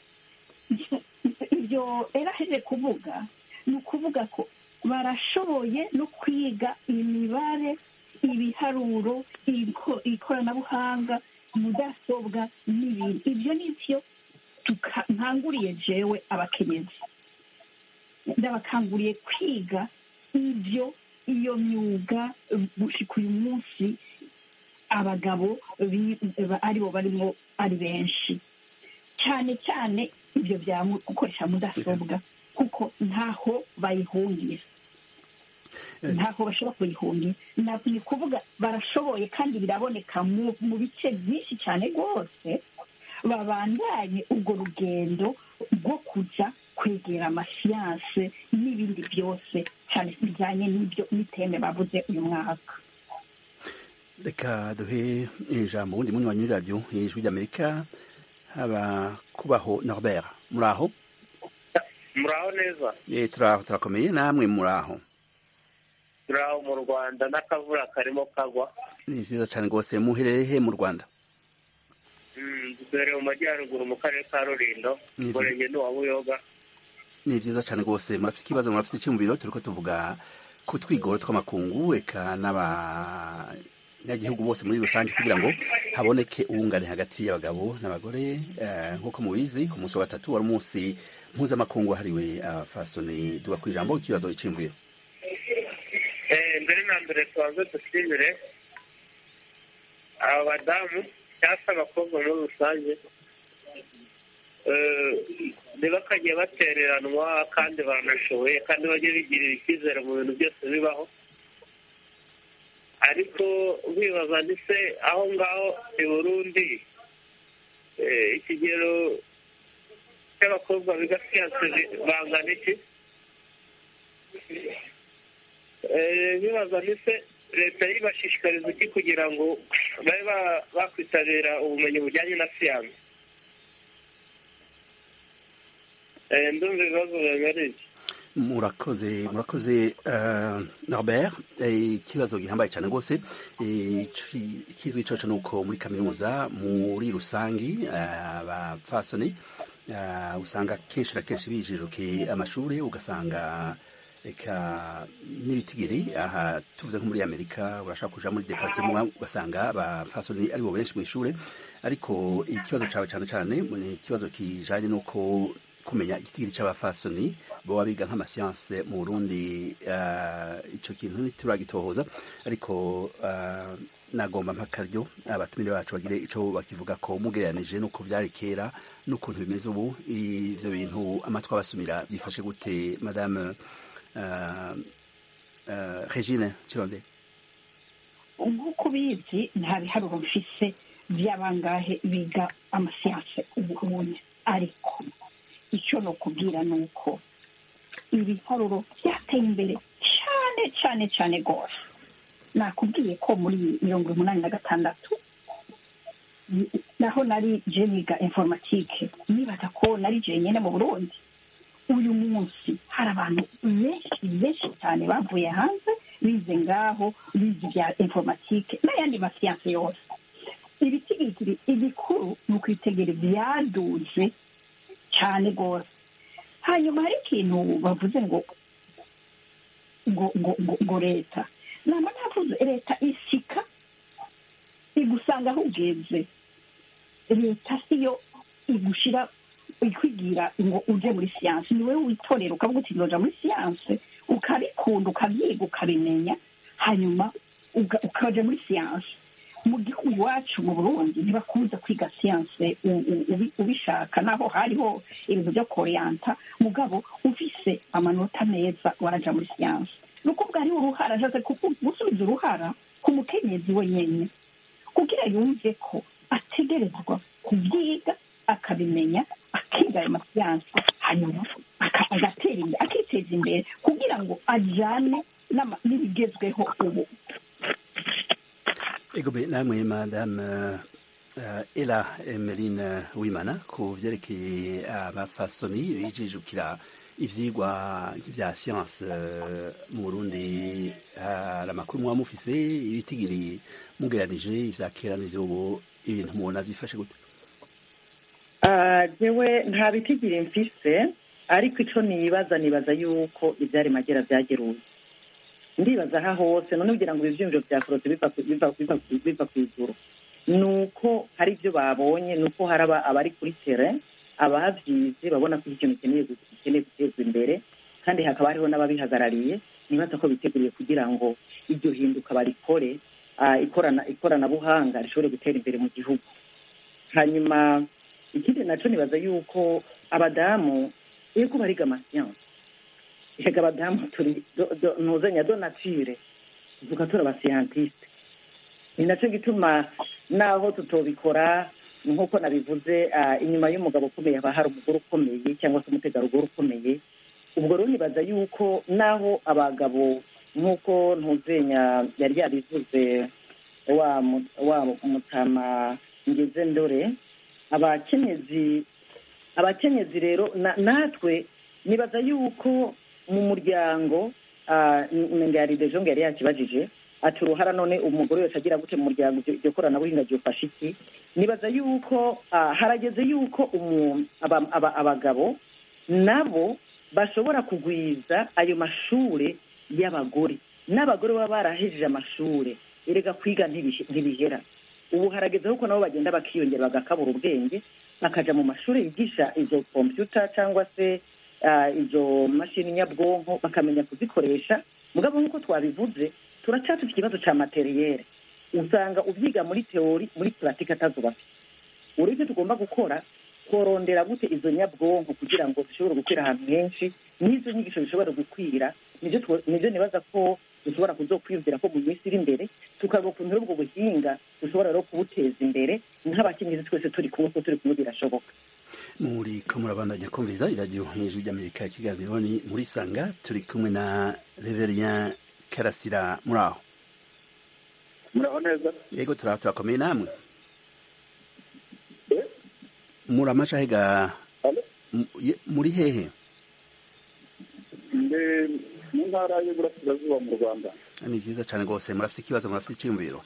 ibyo rero aheje kuvuga ni ukuvuga ko barashoboye no kwiga imibare ibiharuro iko- ikoranabuhanga mudasobwa n'ibindi ibyo ni byo tuka- nkanguriye jewe abakenyezi ndabakanguriye kwiga ibyo iyo myuga eh, gushika uyu munsi abagabo bi- ba- aribo barimo ari benshi cyane cyane ibyo bya mu- gukoresha mudasobwa kuko ntaho bayihungira ntaho bashobora kuyihungira Na- ni ukuvuga barashoboye kandi biraboneka mu mu bice byinshi cyane rwose babandanye urwo rugendo rwo kujya kwegera amasiyanse n'ibindi byose cyane bijyanye n'ibyo n'iteme bavuze uyu mwaka reka duhe ijambo wundi munywanyi w'iradiyo ijwi ry'amerika haba kubaho norbert muraho muraho neza Eh, turaho turakomeye namwe muraho turaho mu rwanda n'akavura karimo kagwa ni vyiza cane rwose muherereye he mu rwanda Mm, duherereye mu majyaruguru mu karere ka rulindo Ni umurenge ni uwa buyoga ni vyiza cane rwose murafite ikibazo murafite iciyumviro turiko tuvuga ku twigoro tw'amakungu eka n'abanyagihugu bose muri rusange kugira ngo haboneke ubungane hagati y'abagabo n'abagore eh, nk'uko mubizi ku munsi wa gatatu wari umunsi mpuzamakungu wahariwe abafasoni duga ku ijambo ikibazo iciyumviro Eh, mbere na mbere tubanze dushimire aba badamu cyangwa se abakobwa muri rusange Eh, ntibakajye batereranwa kandi baranashoboye kandi bajye bigirira icyizere mu bintu byose bibaho ariko bibaza ni se aho ngaho i burundi eh, ikigero cy'abakobwa biga siyanse bi- bangana iki Eh, bibaza ni se leta yibashishikariza iki kugira ngo babe ba- bakwitabira ubumenyi bujyanye na siyanse Eh, ndumva ibibazo biba ari ibyo murakoze murakoze uh, norbert Eh, ikibazo gihambaye cyane rwose Eh, ici- ikizwi coco ni uko muri kaminuza muri rusangi eh, abapfasoni uh, usanga kenshi na kenshi bijijukiye amashuri ugasanga eka n'ibitigiri aha tuvuze nko muri amerika urashaka kuja muri departement ugasanga abafasoni aribo benshi mu ishure ariko ikibazo cawe cane cane ni ikibazo kijanye n'uko kumenya igitigiri c'abafasoni boba biga nk'amasiyanse mu burundi uh, ico kintu ntituragitohoza ariko uh, nagomba mpakaryo abatumire bacu bagire ico bakivuga ko mugereranije nuko vyari kera n'ukuntu bimeze ubu ivyo bintu amatwi abasumira byifashe gute madame uh, uh, regine kironde nk'uko ubizi nta biharuro mfise by'abangahe biga amasiyanse ubunye ariko icyo ni ukubwira ni uko ibiharuro byateye imbere cyane cyane cyane rwose nakubwiye ko muri mirongo umunani na gatandatu naho nari jeniga informatike nibaza ko nari jenyine mu burundi uyu munsi hari abantu benshi benshi cyane bavuye hanze bize ngaho bize ibya informatike n'ayandi masiyanse yose ibitigiri igikuru ni ukwitegera byaduze cyane rwose hanyuma hari ikintu bavuze ngo ngo ngo ngo leta nama navuze leta isika igusanga aho ugeze leta siyo igushira ikwigira ngo uje muri siyanse ni wowe witorera ukavuga uti ndoja muri siyanse ukabikunda ukabyiga ukabimenya hanyuma ukaja muri siyanse mu gihugu iwacu mu burundi ntibakunze kwiga siyanse ubishaka naho hariho ibintu byo koreyanta mugabo ufise amanota meza waraja muri siyanse ni ukuvuga hariho uruhara ashatse gusubiza uruhara ku mukenyezi wenyine kugira yumve ko ategerezwa kubyiga akabimenya akiga ayo masiyanse hanyuma agatera imbere akiteza imbere kugira ngo ajyane n'ibigezweho ubu Egobe namwe madame uh, Ela Emeline Wimana ku vyerekeye abafasoni bijijukira ivyigwa vya science uh, mu Burundi hari amakuru muba mufise ibitigiri mugeranije ivya kera n'ivyo ibintu mubona vyifashe gute jewe nta bitigiri mfise ariko ico nibaza nibaza yuko ivyari magera vyageruye ndibaza aha hose none kugira ngo ivyiyumviro vya korose biva kw'ijuru ni uko hari ibyo babonye ni uko hari abari kuri tere abavyize babona ko ikintu gikeneye gutezwa imbere kandi hakaba hariho n'ababihagarariye nibaza ko biteguriye kugira ngo iryo hinduka barikore ikoranabuhanga rishobore gutera imbere mu gihugu hanyuma ikindi naco nibaza yuko abadamu yego bariga amasiyanse reka abadamu turi ntuzanya do nature tuvuga turi abasiyantiste ni nacyo gituma naho tutobikora nk'uko nabivuze inyuma y'umugabo ukomeye haba hari umugore ukomeye cyangwa se umutegarugori ukomeye ubwo rero nibaza yuko naho abagabo nk'uko ntuzenya yari yabivuze wa mutama ngeze ndore abakenyezi abakenyezi rero natwe nibaza yuko mu muryango ngari dejo ngo yari yakibajije ati uruhara none umugore wese agira gute mu muryango iryo koranabuhinga ryofasha iki nibaza yuko harageze yuko abagabo nabo bashobora kugwiza ayo mashure y'abagore n'abagore baba barahejeje amashure erega kwiga ntibihera ubu harageze ko nabo bagenda bakiyongera bagakabura ubwenge bakaja mu mashuri yigisha izo kompyuta cyangwa se izo mashini nyabwonko bakamenya kuzikoresha mugabo nk'uko twabivuze turacyafite ikibazo cya materiyere usanga ubyiga muri teori muri puratike atazubafite uri ibyo tugomba gukora korondera gute izo nyabwonko kugira ngo zishobore gukwira ahantu henshi n'izo nyigisho zishobora gukwira nibyo nibaza ko dushobora kuzokwiyumvira ko mu minsi iri imbere tukareba ukuntu ubwo buhinga dushobora rero kubuteza imbere nk'abakenyezi twese turi kumwe ko turi kumwe birashoboka muri ko murabandanya kumviriza iradiyo hejuru ry'amerika ya kiganiro ni muri sanga turi kumwe na reverien karasira muri aho muraho neza yego turaba turakomeye namwe muri amashahega muri hehe mu ntara y'uburasirazuba mu rwanda ni byiza cyane rwose murafite ikibazo murafite icyiyumviro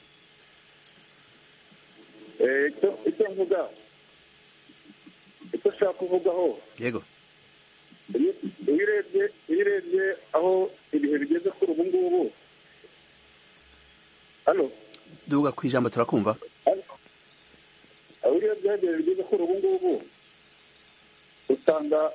icyo mvuga icyo ushaka kuvugaho yego iyo urebye iyo urebye aho ibihe bigeze kuri ubu ngubu hano duga ku ijambo turakumva aho urebye aho ibihe bigeze kuri ubu ngubu usanga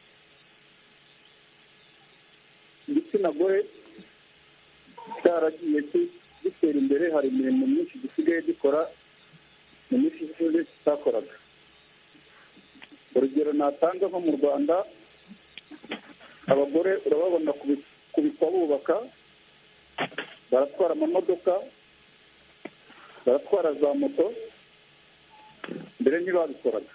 igitsina gore cyaragiye ki- gitera imbere hari imirimo myinshi gisigaye gikora mu minsi ishize kitakoraga urugero natanga nko mu rwanda abagore urababona kubi- kubikwa bubaka baratwara amamodoka baratwara za moto mbere ntibabikoraga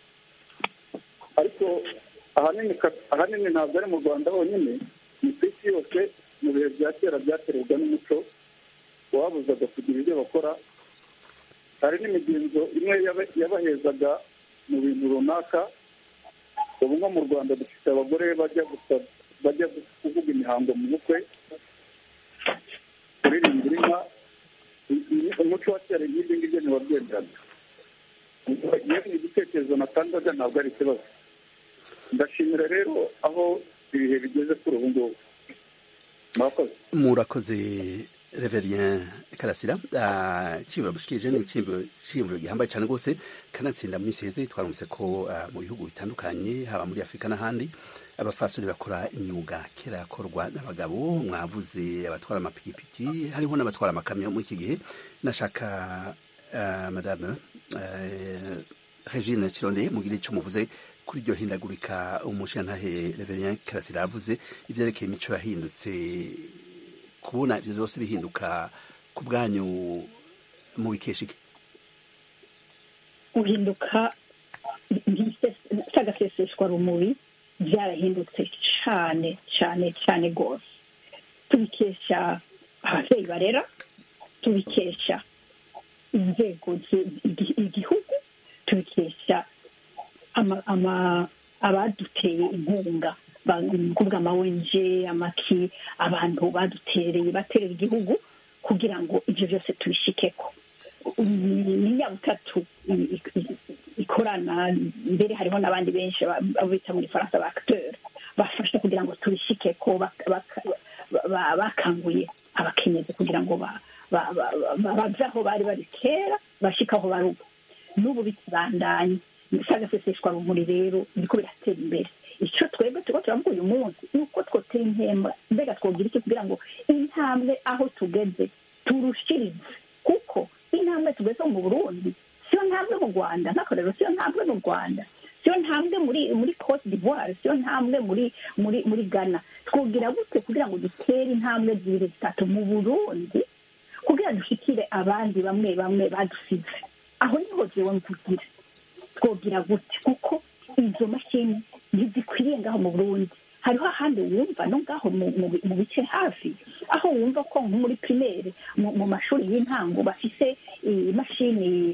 ariko ahanini ka- ahanini ntabwo ari mu rwanda honyine ni ku isi yose mu bihe bya kera byaterwaga n'umuco wabuzaga kugira ibyo bakora hari n'imigenzo imwe yaba- yabahezaga mu bintu runaka ubu nko mu rwanda dufite abagore bajya gusa bajya kuvuga imihango mu bukwe kuririmbira inka i- i- umuco wa kera nk'ibyo ngibyo ntiwabyemeraga iyo ni igitekerezo natangaga ntabwo ari ikibazo ndashimira rero aho ibihe bigeze kuri ubu ngubu murakoze murakoze reverien karasira iciyumviro mushikirije ni iciyumviro gihambaye cyane rwose kanatsinda mu minsi heze twaramutse ko ah, mu bihugu bitandukanye haba muri afurika n'ahandi abafasori bakora imyuga kera yakorwa n'abagabo mwavuze abatwara amapikipiki hariho n'abatwara amakamyo muri iki gihe nashaka ah, madame eh, regine kirondeye mugire icyo muvuze kuri iryo hindagurika umushantahe reverien karasira yavuze ivyerekeye imico yahindutse kubona ivyo vyose bihinduka ku bwanyu mu bikesha iki guhinduka cy'agaseseshwa rumuri byarahindutse cyane cyane cyane rwose tubikesha ababyeyi barera tubikesha inzego zi- igi- igihugu tubikesha ama- ama- abaduteye inkunga ba- ni ukuvuga amawenje amaki abantu badutereye baterera igihugu kugira ngo ibyo byose tubishikeko ni ni nyabutatu i- i- i- ikorana mbere hariho n'abandi benshi ba- abo bita muri faransa ba acteur bafasha kugira ngo tubishikeko bak- bak- ba- ba- bakanguye abakenyezi kugira ngo ba- ba- ba- ba- bave aho bari bari kera bashike aho bari ubu n'ubu bikibandanye sagaseseshwa rumuri rero biriko biratera imbere icyo twebwe turiko turavuga uyu munsi ni uko twotera intembwe mbega twogira iki kugira ngo intambwe aho tugeze turushirize kuko intambwe tugeze mu burundi siyo ntambwe mu rwanda nk'akarero siyo ntambwe mu rwanda siyo ntambwe muri muri cote d'ivoire siyo ntambwe muri muri muri ghana twogira gute kugira ngo dutere intambwe zibiri zitatu mu burundi kugira dushikire abandi bamwe bamwe badusize aho niho jewe mvugira twogira gute kuko izo mashini ntizikwiriye ngaho mu burundi hariho ahandi wumva no ngaho mu- mu- mu bice hafi aho wumva ko nko muri primaire mu mu mashuri y'intango bafise imashini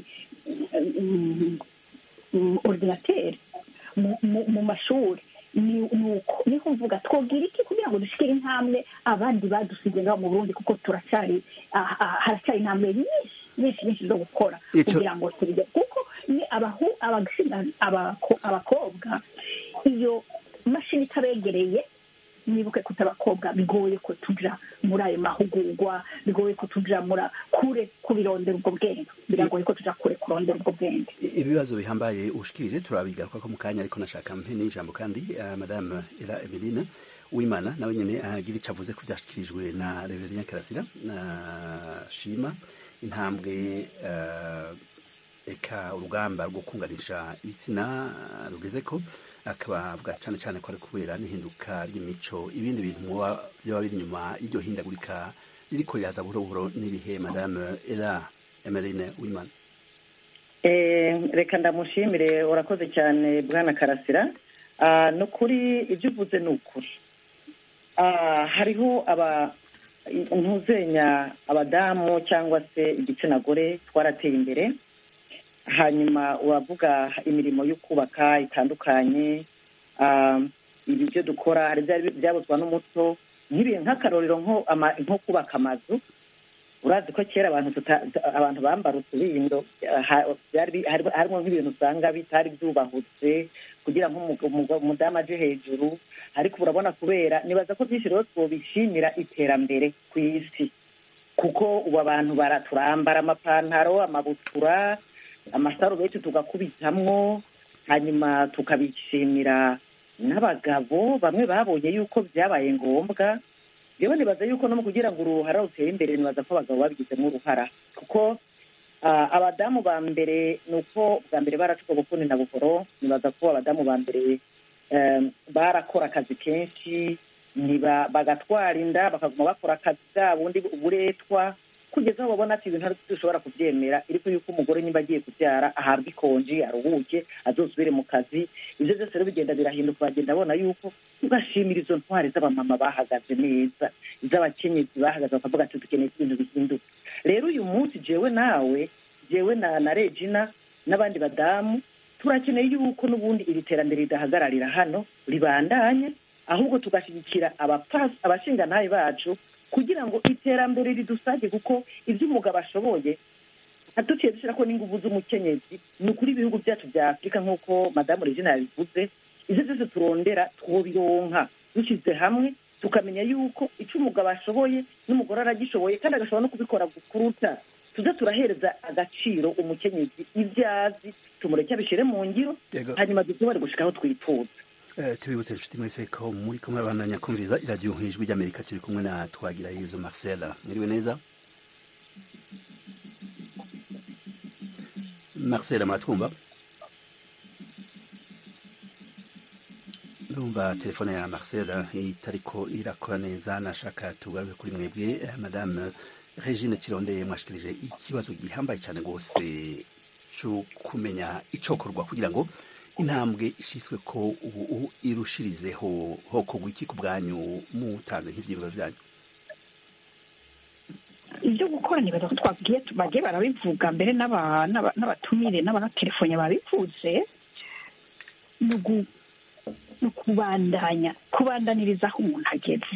mm, mm, ordinateur mu- mu- mu mashuri ni- nuko niho mvuga twogira iki kugira ngo dushikire intambwe abandi badusize ngaho mu burundi kuko turacyari ah, ah, haracyari intambwe nyinshi nyinshi nyinshi zo gukora Ico- kugira ngo tubige kuko ni abahu abagashina abako- abakobwa iyo mashini itabegereye nibuke ko abakobwa bigoye ko tuja muri ayo mahugurwa bigoye ko tuja mura kure kubirondera ubwo bwenge biragoye ko tuja kure kurondera ubwo bwenge I- ibibazo bihambaye ushikirije turabigaruka ko mu kanya ariko nashaka mpe n'ijambo kandi uh, madame era emeline uwimana nawe nyene agira ico avuze ko vyashikirijwe na reverien karasira na shima intambwe uh, eka urugamba rwo kunganisha ibitsina rugeze ko akaba avuga cyane cyane ko ari kubera n'ihinduka ry'imico ibindi bintu muba byaba biri inyuma y'iryo hindagurika ririko riraza buhoro buhoro n'irihe madame era emeline uwimana Eh, reka ndamushimire urakoze cyane bwana karasira Ah, ni ukuri ibyo uvuze ni ukuri Ah, hariho aba ntuzenya abadamu cyangwa se igitsina gore twarateye imbere hanyuma uravuga imirimo yo kubaka itandukanye Ah, ibi byo dukora hari ibyari byabuzwa n'umuco nk'ibihe nk'akarorero nko ama- nko kubaka amazu urazi ko kera abantu tuta- abantu bambara utubindo ha- byari bi- hari- harimo nk'ibintu usanga bitari byubahutse kugira ngo umu- umu- umudamu aje hejuru ariko urabona kubera nibaza ko byinshi rero twobishimira iterambere ku isi kuko ubu abantu bara- turambara amapantaro amabutura amasarubeti tugakubitamwo hanyuma tukabishimira n'abagabo bamwe babonye yuko byabaye ngombwa rero nibaza yuko no mu kugira ngo uruhara rutere imbere nibaza ko abagabo babigizemo uruhara kuko ah, abadamu ba mbere ni uko bwa mbere baracuka bukuni na buhoro nibaza ko abadamu ba mbere em, barakora akazi kenshi ntiba- bagatwara inda bakaguma bakora akazi bwabo ubundi uburetwa kugeza aho babona ati ibintu ari dushobora kubyemera ariko yuko umugore niba agiye kubyara ahabwa ikonji aruhuke azosubire mu kazi ibyo byose rero bigenda birahinduka bagenda babona yuko ugashimira izo ntwari z'abamama bahagaze neza iz'abakenyezi bahagaze bakavuga ati dukeneye ko ibintu bihinduka rero uyu munsi jewe nawe jewe na na regina n'abandi badamu turakeneye yuko n'ubundi iri terambere ridahagararira hano ribandanye ahubwo tugashyigikira abapfasi abashingantahe bacu kugira ngo iterambere ridusage kuko ibyo umugabo ashoboye duciye dushyira ko n'ingufu z'umukenyezi ni ukuri ibihugu byacu bya afurika nk'uko madamu regina yabivuze ibyo byose turondera twobironka dushyize hamwe tukamenya yuko icyo umugabo ashoboye n'umugore aragishoboye kandi agashobora no kubikora kuruta tuze turahereza agaciro umukenyezi ibyo azi tumureke abishyire mu ngiro Yego. hanyuma dushobore gushika aho twifuza Eh, tubibutse inshuti mwese ko muri kumwe bandanya kumviriza iradiyo ijwi ry'amerika turi kumwe na twagira yezu marcel mwiriwe neza marcel muratwumva ndumva telefone ya marcel itariko irakora neza nashaka tugaruke kuri mwebwe eh, madame regine kirondeye mwashikirije ikibazo gihambaye cyane rwose cyo kumenya icokorwa kugira ngo intambwe ishyizwe ko ubu ubu irushirizeho hokorwa iki ku bwanyu mutanze nk'ibyiyumviro byanyu ibyo gukora nibaza ko twabwiye bagiye barabivuga mbere n'aba- n'aba- n'abatumire n'abanaterefone babivuze ni ugu- ni ukubandanya kubandaniriza aho umuntu ageze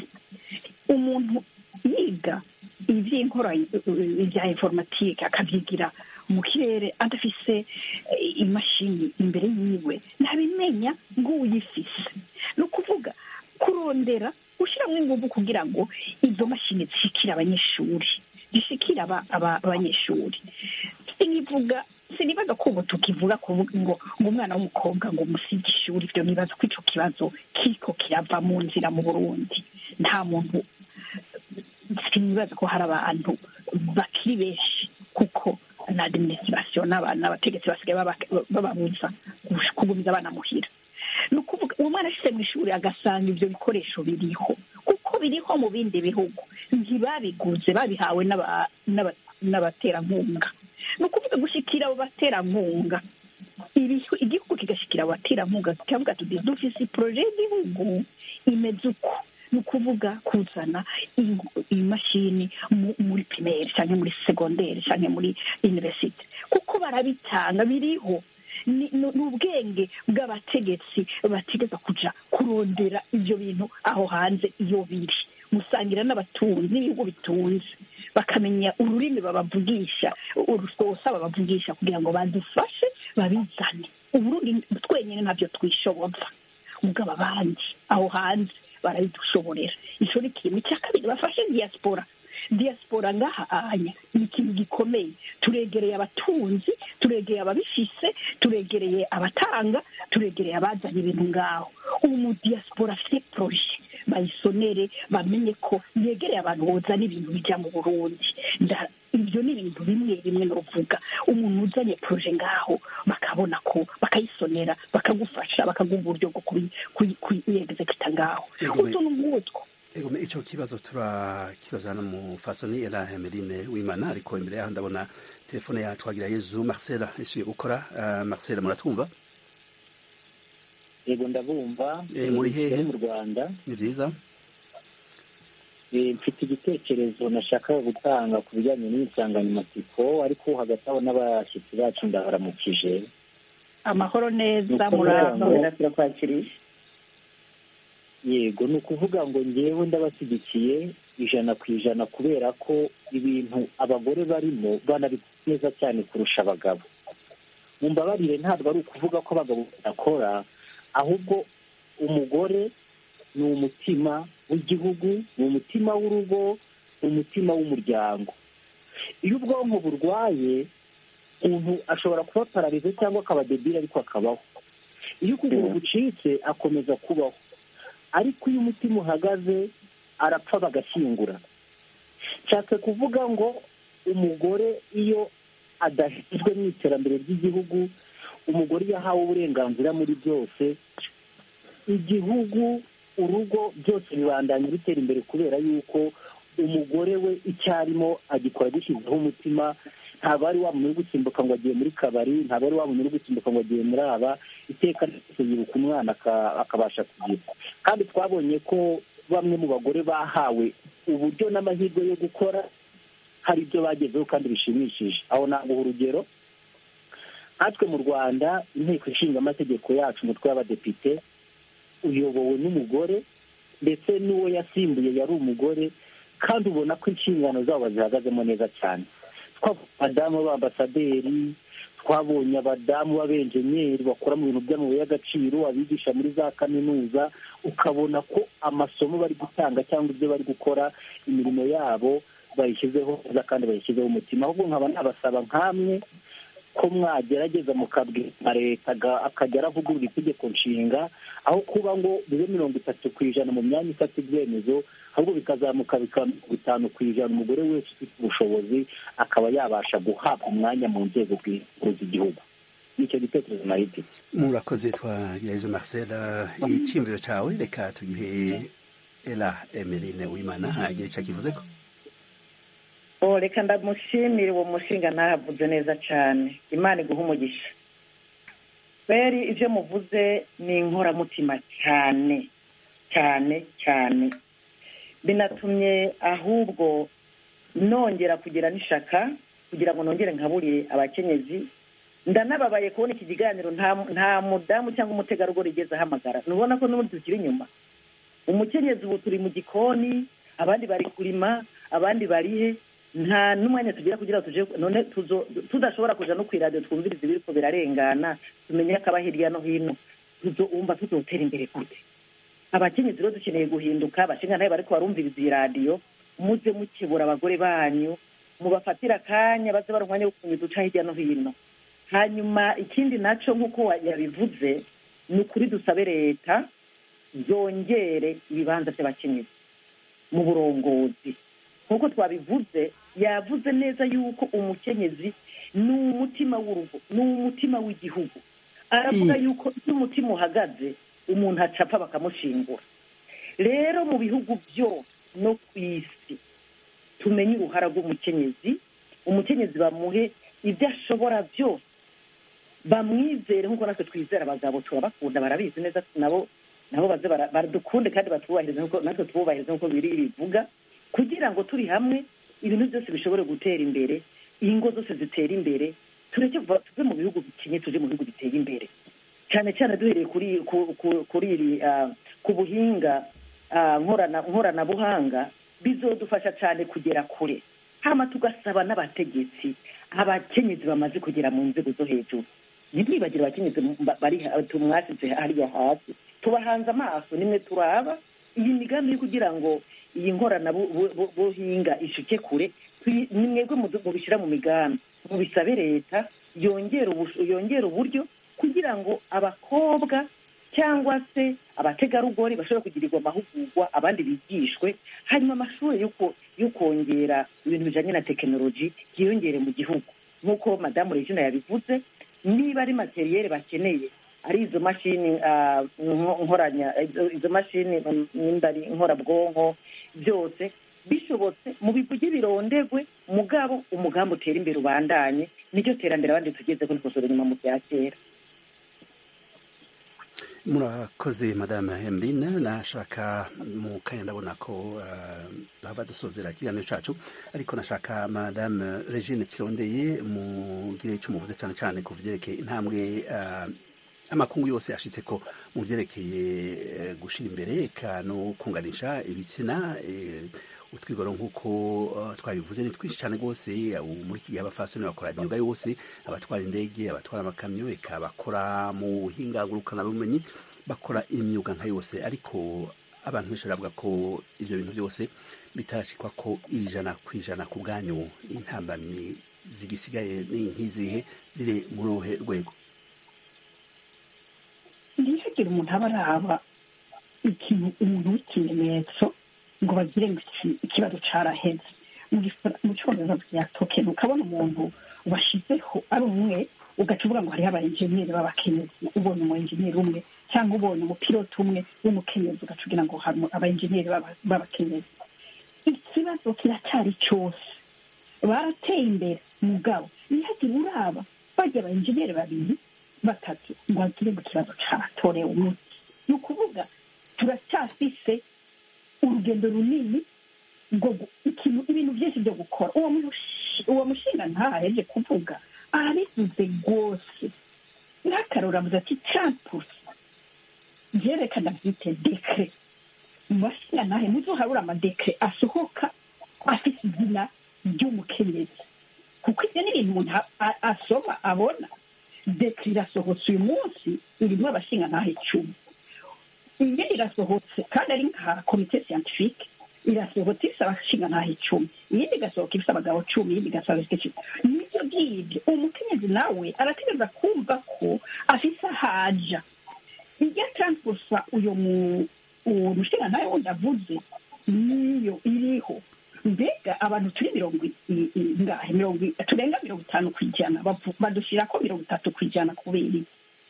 umuntu yiga iby'inkora ibya informatike akabyigira mu kirere adafise eh, imashini imbere yiwe ntabimenya ngo uyifise ni ukuvuga kurondera gushyiramo ingufu kugira ngo izo mashini zishikire abanyeshuri zishikire aba- aba- abanyeshuri sinivuga sinibaza ko ubu tukivuga kuvuga ngo ngo umwana w'umukobwa ngo musige ishuri ibyo nibaza ko ico kibazo kiko kirava mu nzira mu burundi nta muntu sinibaza ko hari abantu bakiri benshi kuko na administration n'aba- n'abategetsi basigaye baba- bababuza kugumiza abana muhira ni ukuvuga uwo mwana ashyize mu ishuri agasanga ibyo bikoresho biriho kuko biriho mu bindi bihugu ntibabiguze babihawe n'aba- n'aba- n'abaterankunga ni ukuvuga gushyikira abo baterankunga ibihu- igihugu kigashyikira abo baterankunga kikavuga tuti dufise poroje y'igihugu imeze uko ni ukuvuga kuzana in- imashini mu- muri pirimeri cyangwa muri segonderi cyangwa muri universite kuko barabitanga biriho ni ni- ni ubwenge bw'abategetsi bategeza kuja kurondera ibyo bintu aho hanze iyo biri musangira n'abatunzi n'ibihugu bitunze bakamenya ururimi babavugisha urusosa babavugisha kugira ngo badufashe babizane uburundi twenyine ntabyo twishoboza mugabo abandi aho hanze barabidushoborera ico ni ikintu icya kabiri bafashe diaspora diaspora ngaha anya ni ikintu gikomeye turegereye abatunzi turegereye ababifise turegereye abatanga turegereye abazanye ibintu ngaho ubu mu diaspora afite proje bayisonere bamenye ko yegereye abantu bozana ibintu bijya mu burundi Nda- ibyo ni ibintu bimwe bimwe novuga umuntu uzanye proje ngaho bakabona ko bakayisonera bakagufasha bakaguha uburyo bwo kuyi- kuyi- kuyegezekita ngaho Yego, me- utuntu nk'utwo ego me- ico kibazo turakibaza no mu fasoni era Emeline Wimana ariko imbere yaho ndabona telefone ya twagira yezu marcel isubiye gukora uh, marcel muratwumva yego ndabumva Eh, muri hehe? mu rwanda ni vyiza Eh, mfite igitekerezo nashakaga gutanga ku bijyanye n'insanganyamatsiko ariko hagati aho n'abashyitsi bacu ndabaramukije amahoro neza Nuko murava rero- turakwakiriye yego ni ukuvuga ngo ngewe ndabashyigikiye ijana ku ijana kubera ko ibintu abagore barimo banabikora neza cyane kurusha abagabo mu mbabarire ntabwo ari ukuvuga ko abagabo badakora ahubwo umugore ni umutima w'igihugu ni umutima w'urugo ni umutima w'umuryango iyo ubwonko burwaye umuntu ashobora kuba pararize cyangwa akaba debile ariko akabaho iyo ukuguru gucitse akomeza kubaho ariko iyo umutima uhagaze arapfa bagashyingura nshatse kuvuga ngo umugore iyo adashyizwe mu iterambere ry'igihugu umugore iyo ahawe uburenganzira muri byose igihugu urugo byose bibandanya bitera imbere kubera yuko umugore we icyo arimo agikora agishyizeho umutima ntabwo ari wa muntu uri gusimbuka ngo agiye muri kabari ntabwo ari wa muntu uri gusimbuka ngo agiye muri aba iteka ryose yibuka umwana akabasha kugira kandi twabonye ko bamwe mu bagore bahawe uburyo n'amahirwe yo gukora hari ibyo bagezeho kandi bishimishije aho naguha urugero nkatwe mu rwanda inteko ishinga amategeko yacu umutwe w'abadepite uyobowe n'umugore ndetse n'uwo yasimbuye yari umugore kandi ubona ko inshingano zabo zihagazemo neza cyane abadamu b'ambasaderi twabonye abadamu b'abenjenyeri bakora mu bintu by'amabuye y'agaciro abigisha muri za kaminuza ukabona ko amasomo bari gutanga cyangwa ibyo bari gukora imirimo yabo bayishyizeho neza kandi bayishyizeho umutima ahubwo nkaba nabasaba nk'amwe ko mwagerageza mukabwira leta akajya aravugurura itegeko nshinga aho kuba ngo bibe mirongo itatu ku ijana mu myanya ifata ibyemezo ahubwo bikazamuka bikaba mirongo itanu ku ijana umugore wese ufite ubushobozi akaba yabasha guhabwa umwanya mu nzego z'igihugu nicyo gitekerezo nahite murakoze twagirayezo marcel icyiyumviro cyawe reka tugihe era emeline wimana hagire icyo akivuze ko reka ndamushimire uwo mushinga ntahavuze neza cyane imana iguha umugisha kweri ibyo muvuze ni inkoramutima cyane cyane cyane binatumye ahubwo nongera kugira n'ishaka kugira ngo nongere nkaburiye abakenyezi ndanababaye kubona iki kiganiro nta mudamu cyangwa umutegarugori igeze ahamagara ntubona ko n'ubundi tukiri inyuma umukenyezi ubu turi mu gikoni abandi bari kurima abandi bari he nta n'umwanya tugira kugira ngo tuje none tudashobora kuja no ku iradiyo twumviriza ibiri ko birarengana tumenye akaba hirya no hino wumva tuzotera imbere gute abakenyezi rero dukeneye guhinduka abashinga ntayo bariko barumviriza iyi radiyo muze mukebura abagore banyu mubafatire akanya baze bari umwanya wo kumenya duca hirya no hino hanyuma ikindi naco nk'uko yabivuze ni ukuri dusabe leta zongere ibibanza by'abakenyezi mu burongozi nk'uko twabivuze yavuze neza yuko umukenyezi ni umutima w'urugo ni umutima w'igihugu aravuga yuko iyo umutima uhagaze umuntu acapfa bakamushingura rero mu bihugu byose no ku isi tumenye uruhara rw'umukenyezi umukenyezi bamuhe ibyo ashobora byose bamwizere nk'uko natwe twizera abagabo turabakunda barabizi neza nabo nabo baze baradukunde kandi batwubahirize natwe tububahirize nk'uko biri bivuga kugira ngo turi hamwe ibintu byose bishobore gutera imbere ingo zose zitera imbere tureke tuve mu bihugu bikenye tuje mu bihugu biteye imbere cyane cyane duhereye kuri kuri iri ku buhinga nkoranabuhanga bizodufasha cyane kugera kure hama tugasaba n'abategetsi abakenyezi bamaze kugera mu nzego zo hejuru ntibwibagire abakenyezi bari tumwasize hariya hasi tubahanze amaso nimwe turaba iyi migambi yo kugira ngo iyi nkoranabuhinga ishuke kure ni mwebwe mubishyira mu migambi mubisabe leta yongera uburyo kugira ngo abakobwa cyangwa se abategarugori bashobora kugirirwa amahugurwa abandi bigishwe hanyuma amashuri yo kongera ibintu bijyanye na tekinoloji yiyongere mu gihugu nk'uko madamu regina yabivuze niba ari materiyeri bakeneye ari izo mashini nkoranya izo mashini nkorabwonko byose bishobotse mu bivuge birondegwe mugabo umugambi utera imbere ubandanye nicyo terambere abandi tugeze ko nikosora inyuma mu bya kera murakoze madame hembine nashaka mu kanya ndabona ko haba dusozera ikiganiro cyacu ariko nashaka madame regine kirondeye mugire icyo muvuze cyane cyane ku byerekeye intambwe amakungu yose ashitse ko mu vyerekeye eh, gushira imbere eka no kunganisha ibitsina eh, utwigoro nk'uko uh, twabivuze ni twinshi cyane rwose ubu muri iki gihe abafasoni bakora imyuga yose abatwara indege abatwara amakamyo eka bakora mu buhinga ngurukanabumenyi bakora imyuga nka yose ariko abantu benshi baravuga ko ivyo bintu byose bitarashikwa ko ijana ku ijana ku bwanyu intambamyi zigisigaye ni nk'izihe ziri muri uruhe rwego ntihagire umuntu aba araba ikintu umuntu w'ikimenyetso ngo bagire ngo iki- ikibazo caraheze mu gifa- mu cyongereza bya tokeni ukabona umuntu washyizeho ari umwe ugaca uvuga ngo hariho abayenjeniyeri b'abakenyezi ubonye umu enjeniyeri umwe cyangwa ubonye umupiloti umwe w'umukenyezi ugaca ugira ngo hari abayenjeniyeri b'aba- b'abakenyezi ikibazo kiracyari cyose barateye imbere mugabo ntihagire uraba bajya abayenjeniyeri babiri batatu ngo bagire ngo ikibazo caratorewe umuti ni ukuvuga turacyafise urugendo runini rwo gu- ikintu ibintu byinshi byo gukora uwo mushi- uwo mushinga ntaheje kuvuga arabivuze rwose n'akarora avuze ati campusi byerekana byite dekre mu bashinga ntahe muzoharura amadekre asohoka afite izina ry'umukenyezi kuko ibyo ni ibintu umuntu a- a- asoma abona dekre irasohotse uyu munsi irimo abashinga ntahe icumi iyo irasohotse kandi ari nka komite siyantifike irasohotse ifite abashinga ntaho icumi iyindi igasohoka ifite abagabo cumi iyindi igasohoka ifite icumi nibyo ngibyo umukenyezi nawe arategereza kumva ko afise ahaja ijya transporsa uyo mu uwo mushinga ntawe wundi avuze niyo iriho mbega abantu turi mirongo i- i- i- ngahe mirongo i- turenga mirongo itanu ku ijana bavu- badushyirako mirongo itatu ku ijana kubera iki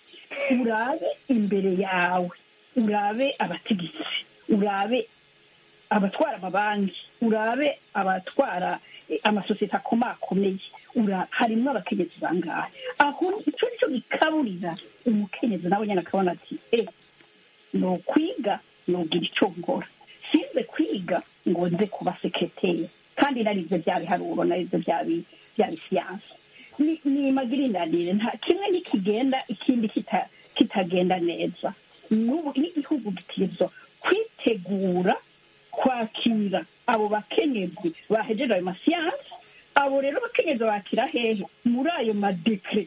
urabe imbere yawe urabe abategetsi urabe abatwara amabanki urabe abatwara eh, amasosiyete akomakomeye ura- harimo abakenyezi bangahe aho icyo nicyo gikaburira umukenyezi nawe nyine akabona ati e ni ukwiga nugira icyo nkora sinze kwiga ngo nze kuba sekreteri kandi naribyo bya biharuro naribyo bya bi- bya bisiyansi ni ni magirindanire nta kimwe nikigenda ikindi kita- kitagenda neza n'ubu n'igihugu gitegerezwa kwitegura kwakira abo bakenyezi bahejeje ayo masiyansi abo rero bakenyezi bakira hehe muri ayo madekre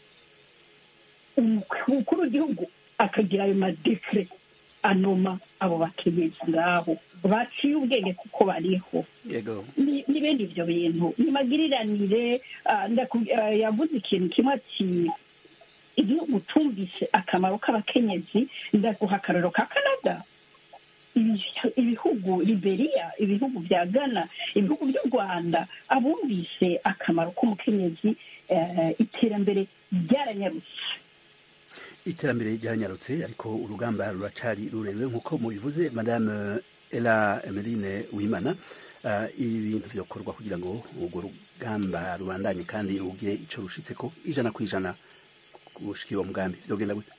umukuru w'igihugu akagira ayo madekre anoma abo bakenyezi ngabo baciye ubwenge kuko bariho yego ni- n'ibindi ibyo bintu ni magiriranire ah, ndaku- ah, yavuze ikintu kimwe ati igihugu tumvise akamaro k'abakenyezi ndaguha akarero ka canada Ibi- ibihugu liberiya ibihugu bya ghana ibihugu by'u rwanda abumvise akamaro k'umukenyezi eh, iterambere ryaranyarutse iterambere ryaranyarutse ariko urugamba ruracari rurerure nk'uko mubivuze madame ela emeline wimana uh, ibintu vyokorwa kugira ngo urwo rugamba rubandanye kandi rugire ico rushitseko ijana ku ijana gushika uwo mugambi vyogenda gute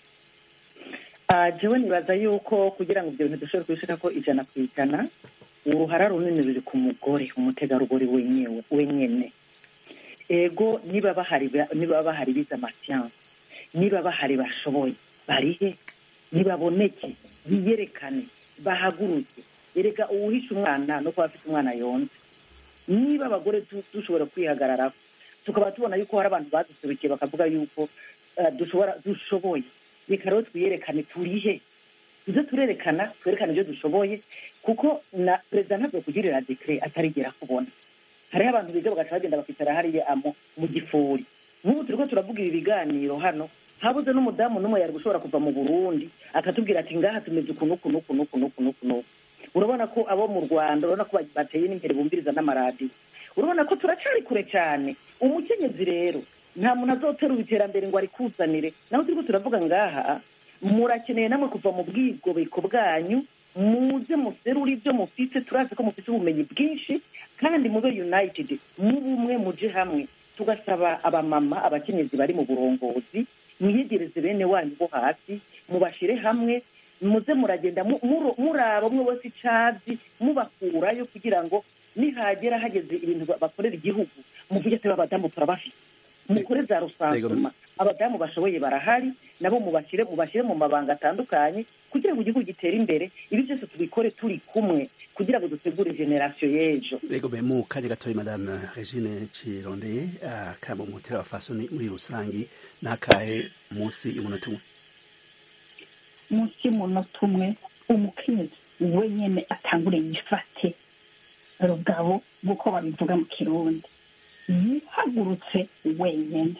Ah, jewe nibaza yuko kugira ngo ibyo bintu dushobore kubishika ko ijana ku ijana uruhara runini ruri ku mugore umutegarugori wenyewe wenyene ego niba bahari ba- niba bahari bize amasiyansi niba bahari bashoboye barihe nibaboneke biyerekane bahaguruke erega uwuhisha umwana no kuba afite umwana yonze niba abagore du- dushobora kwihagararaho tukaba tubona yuko hari abantu baduserukiye bakavuga yuko eh, dushobora dushoboye reka rero twiyerekane turihe tuze turerekana twerekane ibyo dushoboye kuko na perezida ntabwo kugirira dekire atarigera kubona hariho abantu biga bagaca bagenda bakicara hariya mu- mu gifuri nk'ubu turiko turavuga ibi biganiro hano habuze n'umudamu n'umwe yari gushobora kuva mu burundi akatubwira ati ngaha tumeze uku n'uku n'uku n'uku n'uku n'uku n'uku urabona ko abo mu rwanda urabona ko bateye n'imbere bumviriza n'amaradiyo urabona ko turacari kure cyane umukenyezi rero nta muntu azoterura iterambere ngo arikuzanire naho turiko turavuga ngaha murakeneye namwe kuva mu bwigobeko bwanyu muze muserure ibyo mufite turazi ko mufite ubumenyi bwinshi kandi mube united mube umwe muje hamwe tugasaba abamama abakenyezi bari mu burongozi mwiyegereze bene wanyu bo hasi mubashire hamwe muze muragenda mu- muro- muraba umwe wese icazi mubakurayo kugira ngo nihagera hageze ibintu ba- bakorera igihugu muvuge ati babadamu turabafite mukore za rusansuma abadamu bashoboye barahari nabo mubashyire mubashyire mu mabanga atandukanye kugira ngo igihugu gitere imbere ibi byose tubikore turi kumwe kugira ngo dutegure generasiyo y'ejo Ego be mu kanya gatoya madame Regine Cirondeye akaba umutera wa fasoni muri rusangi nakahe munsi y'umunota umwe munsi y'umunota umwe umukenyezi wenyine atangure yifate rugabo nk'uko babivuga mu kirundi yihagurutse wenyine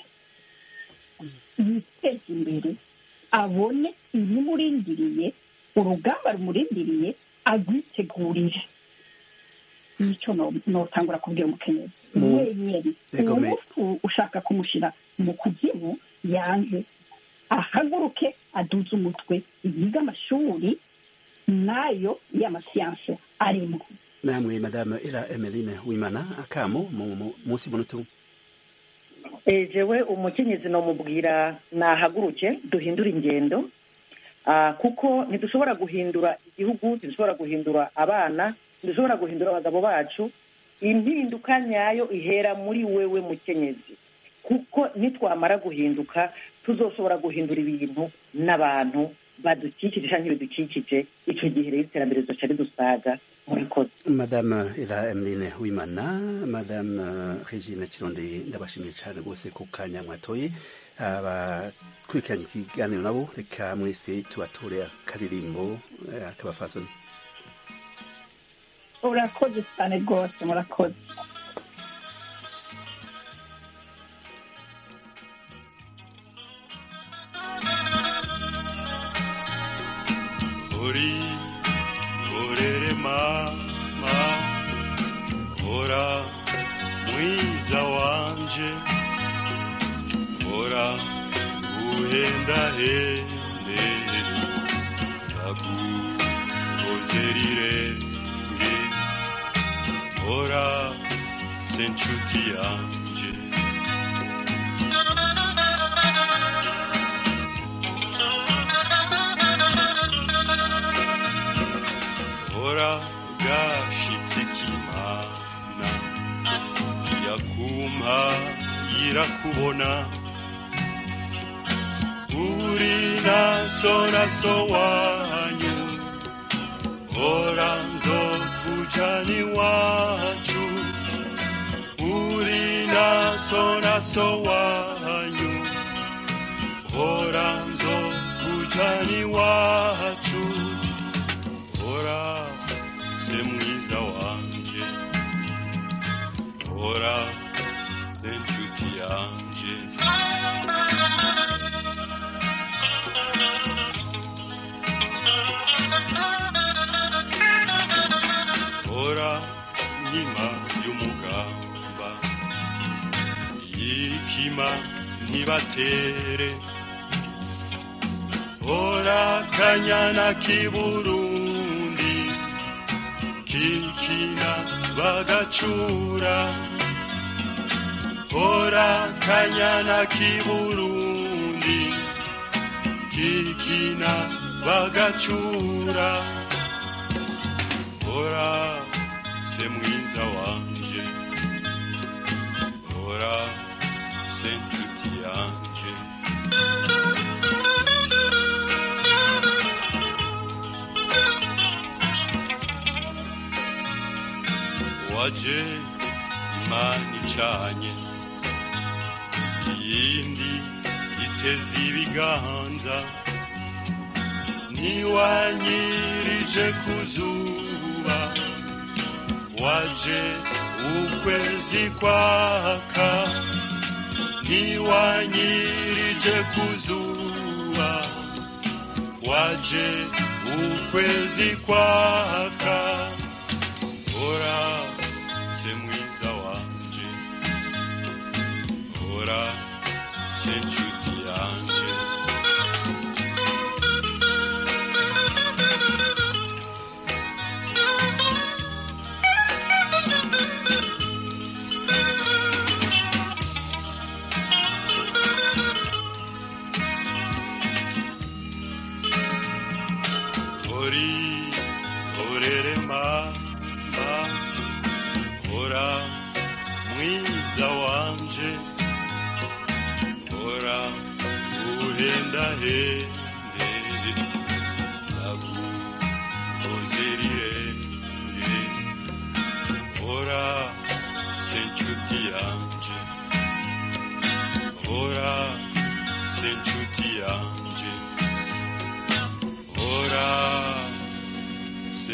yiteze imbere abone ibimurindiriye urugamba rumurindiriye agwitegurire nicyo no- notangura kubwira umukenyezi Mu- wenyine Yego, uwo me- mufu ushaka kumushyira mu kuzimu yanze ahaguruke aduze umutwe yige amashuri nayo y'amasiyanse arimo namwe madame Era Emeline Wimana akamo mu mu- munsi y'umunota umwe Eh, jewe umukenyezi nomubwira nahaguruke duhindure ingendo Ah, kuko ntidushobora guhindura igihugu ntidushobora guhindura abana ntidushobora guhindura abagabo bacu impinduka nyayo ihera muri wewe mukenyezi kuko nitwamara guhinduka tuzoshobora guhindura ibintu n'abantu badukikije cyangwa ibidukikije icyo gihe rero iterambere rizoca ridusaga murakoze madame Era Emeline Wimana madame Regine Cirondeye ndabashimiye cyane rwose ku kanya mwatoye abakurikiranye ikiganiro nabo reka mwese tubature akaririmbo eh, akabafasoni urakoze cyane rwose murakoze uri orere mama ora mwiza wanje ora uhendahende ndaguhoze rirenge ora se nshuti yanje ora gashitse k'imana yakumpa yirakubona uri naso naso wanyu ora nzokujana iwacu uri naso naso wanyu ora nzokujana iwacu ora se mwiza wanje ora se nshuti yanje ora nkima y'umugamba yikima ntibatere ora kanyana k'iburundi kikina bagacura ora kanyana k'iburundi kikina bagacura ora se mwiza wanje ora se nshuti yanje waje imana icanye iyindi iteze ibiganza ntiwanyirije ku zuba waje ukwezi kwaka ntiwanyirije ku zuba waje ukwezi kwaka ora se mwiza wanje ora se nshuti yanje ori orere mama ora mwiza wanje ora hendahenda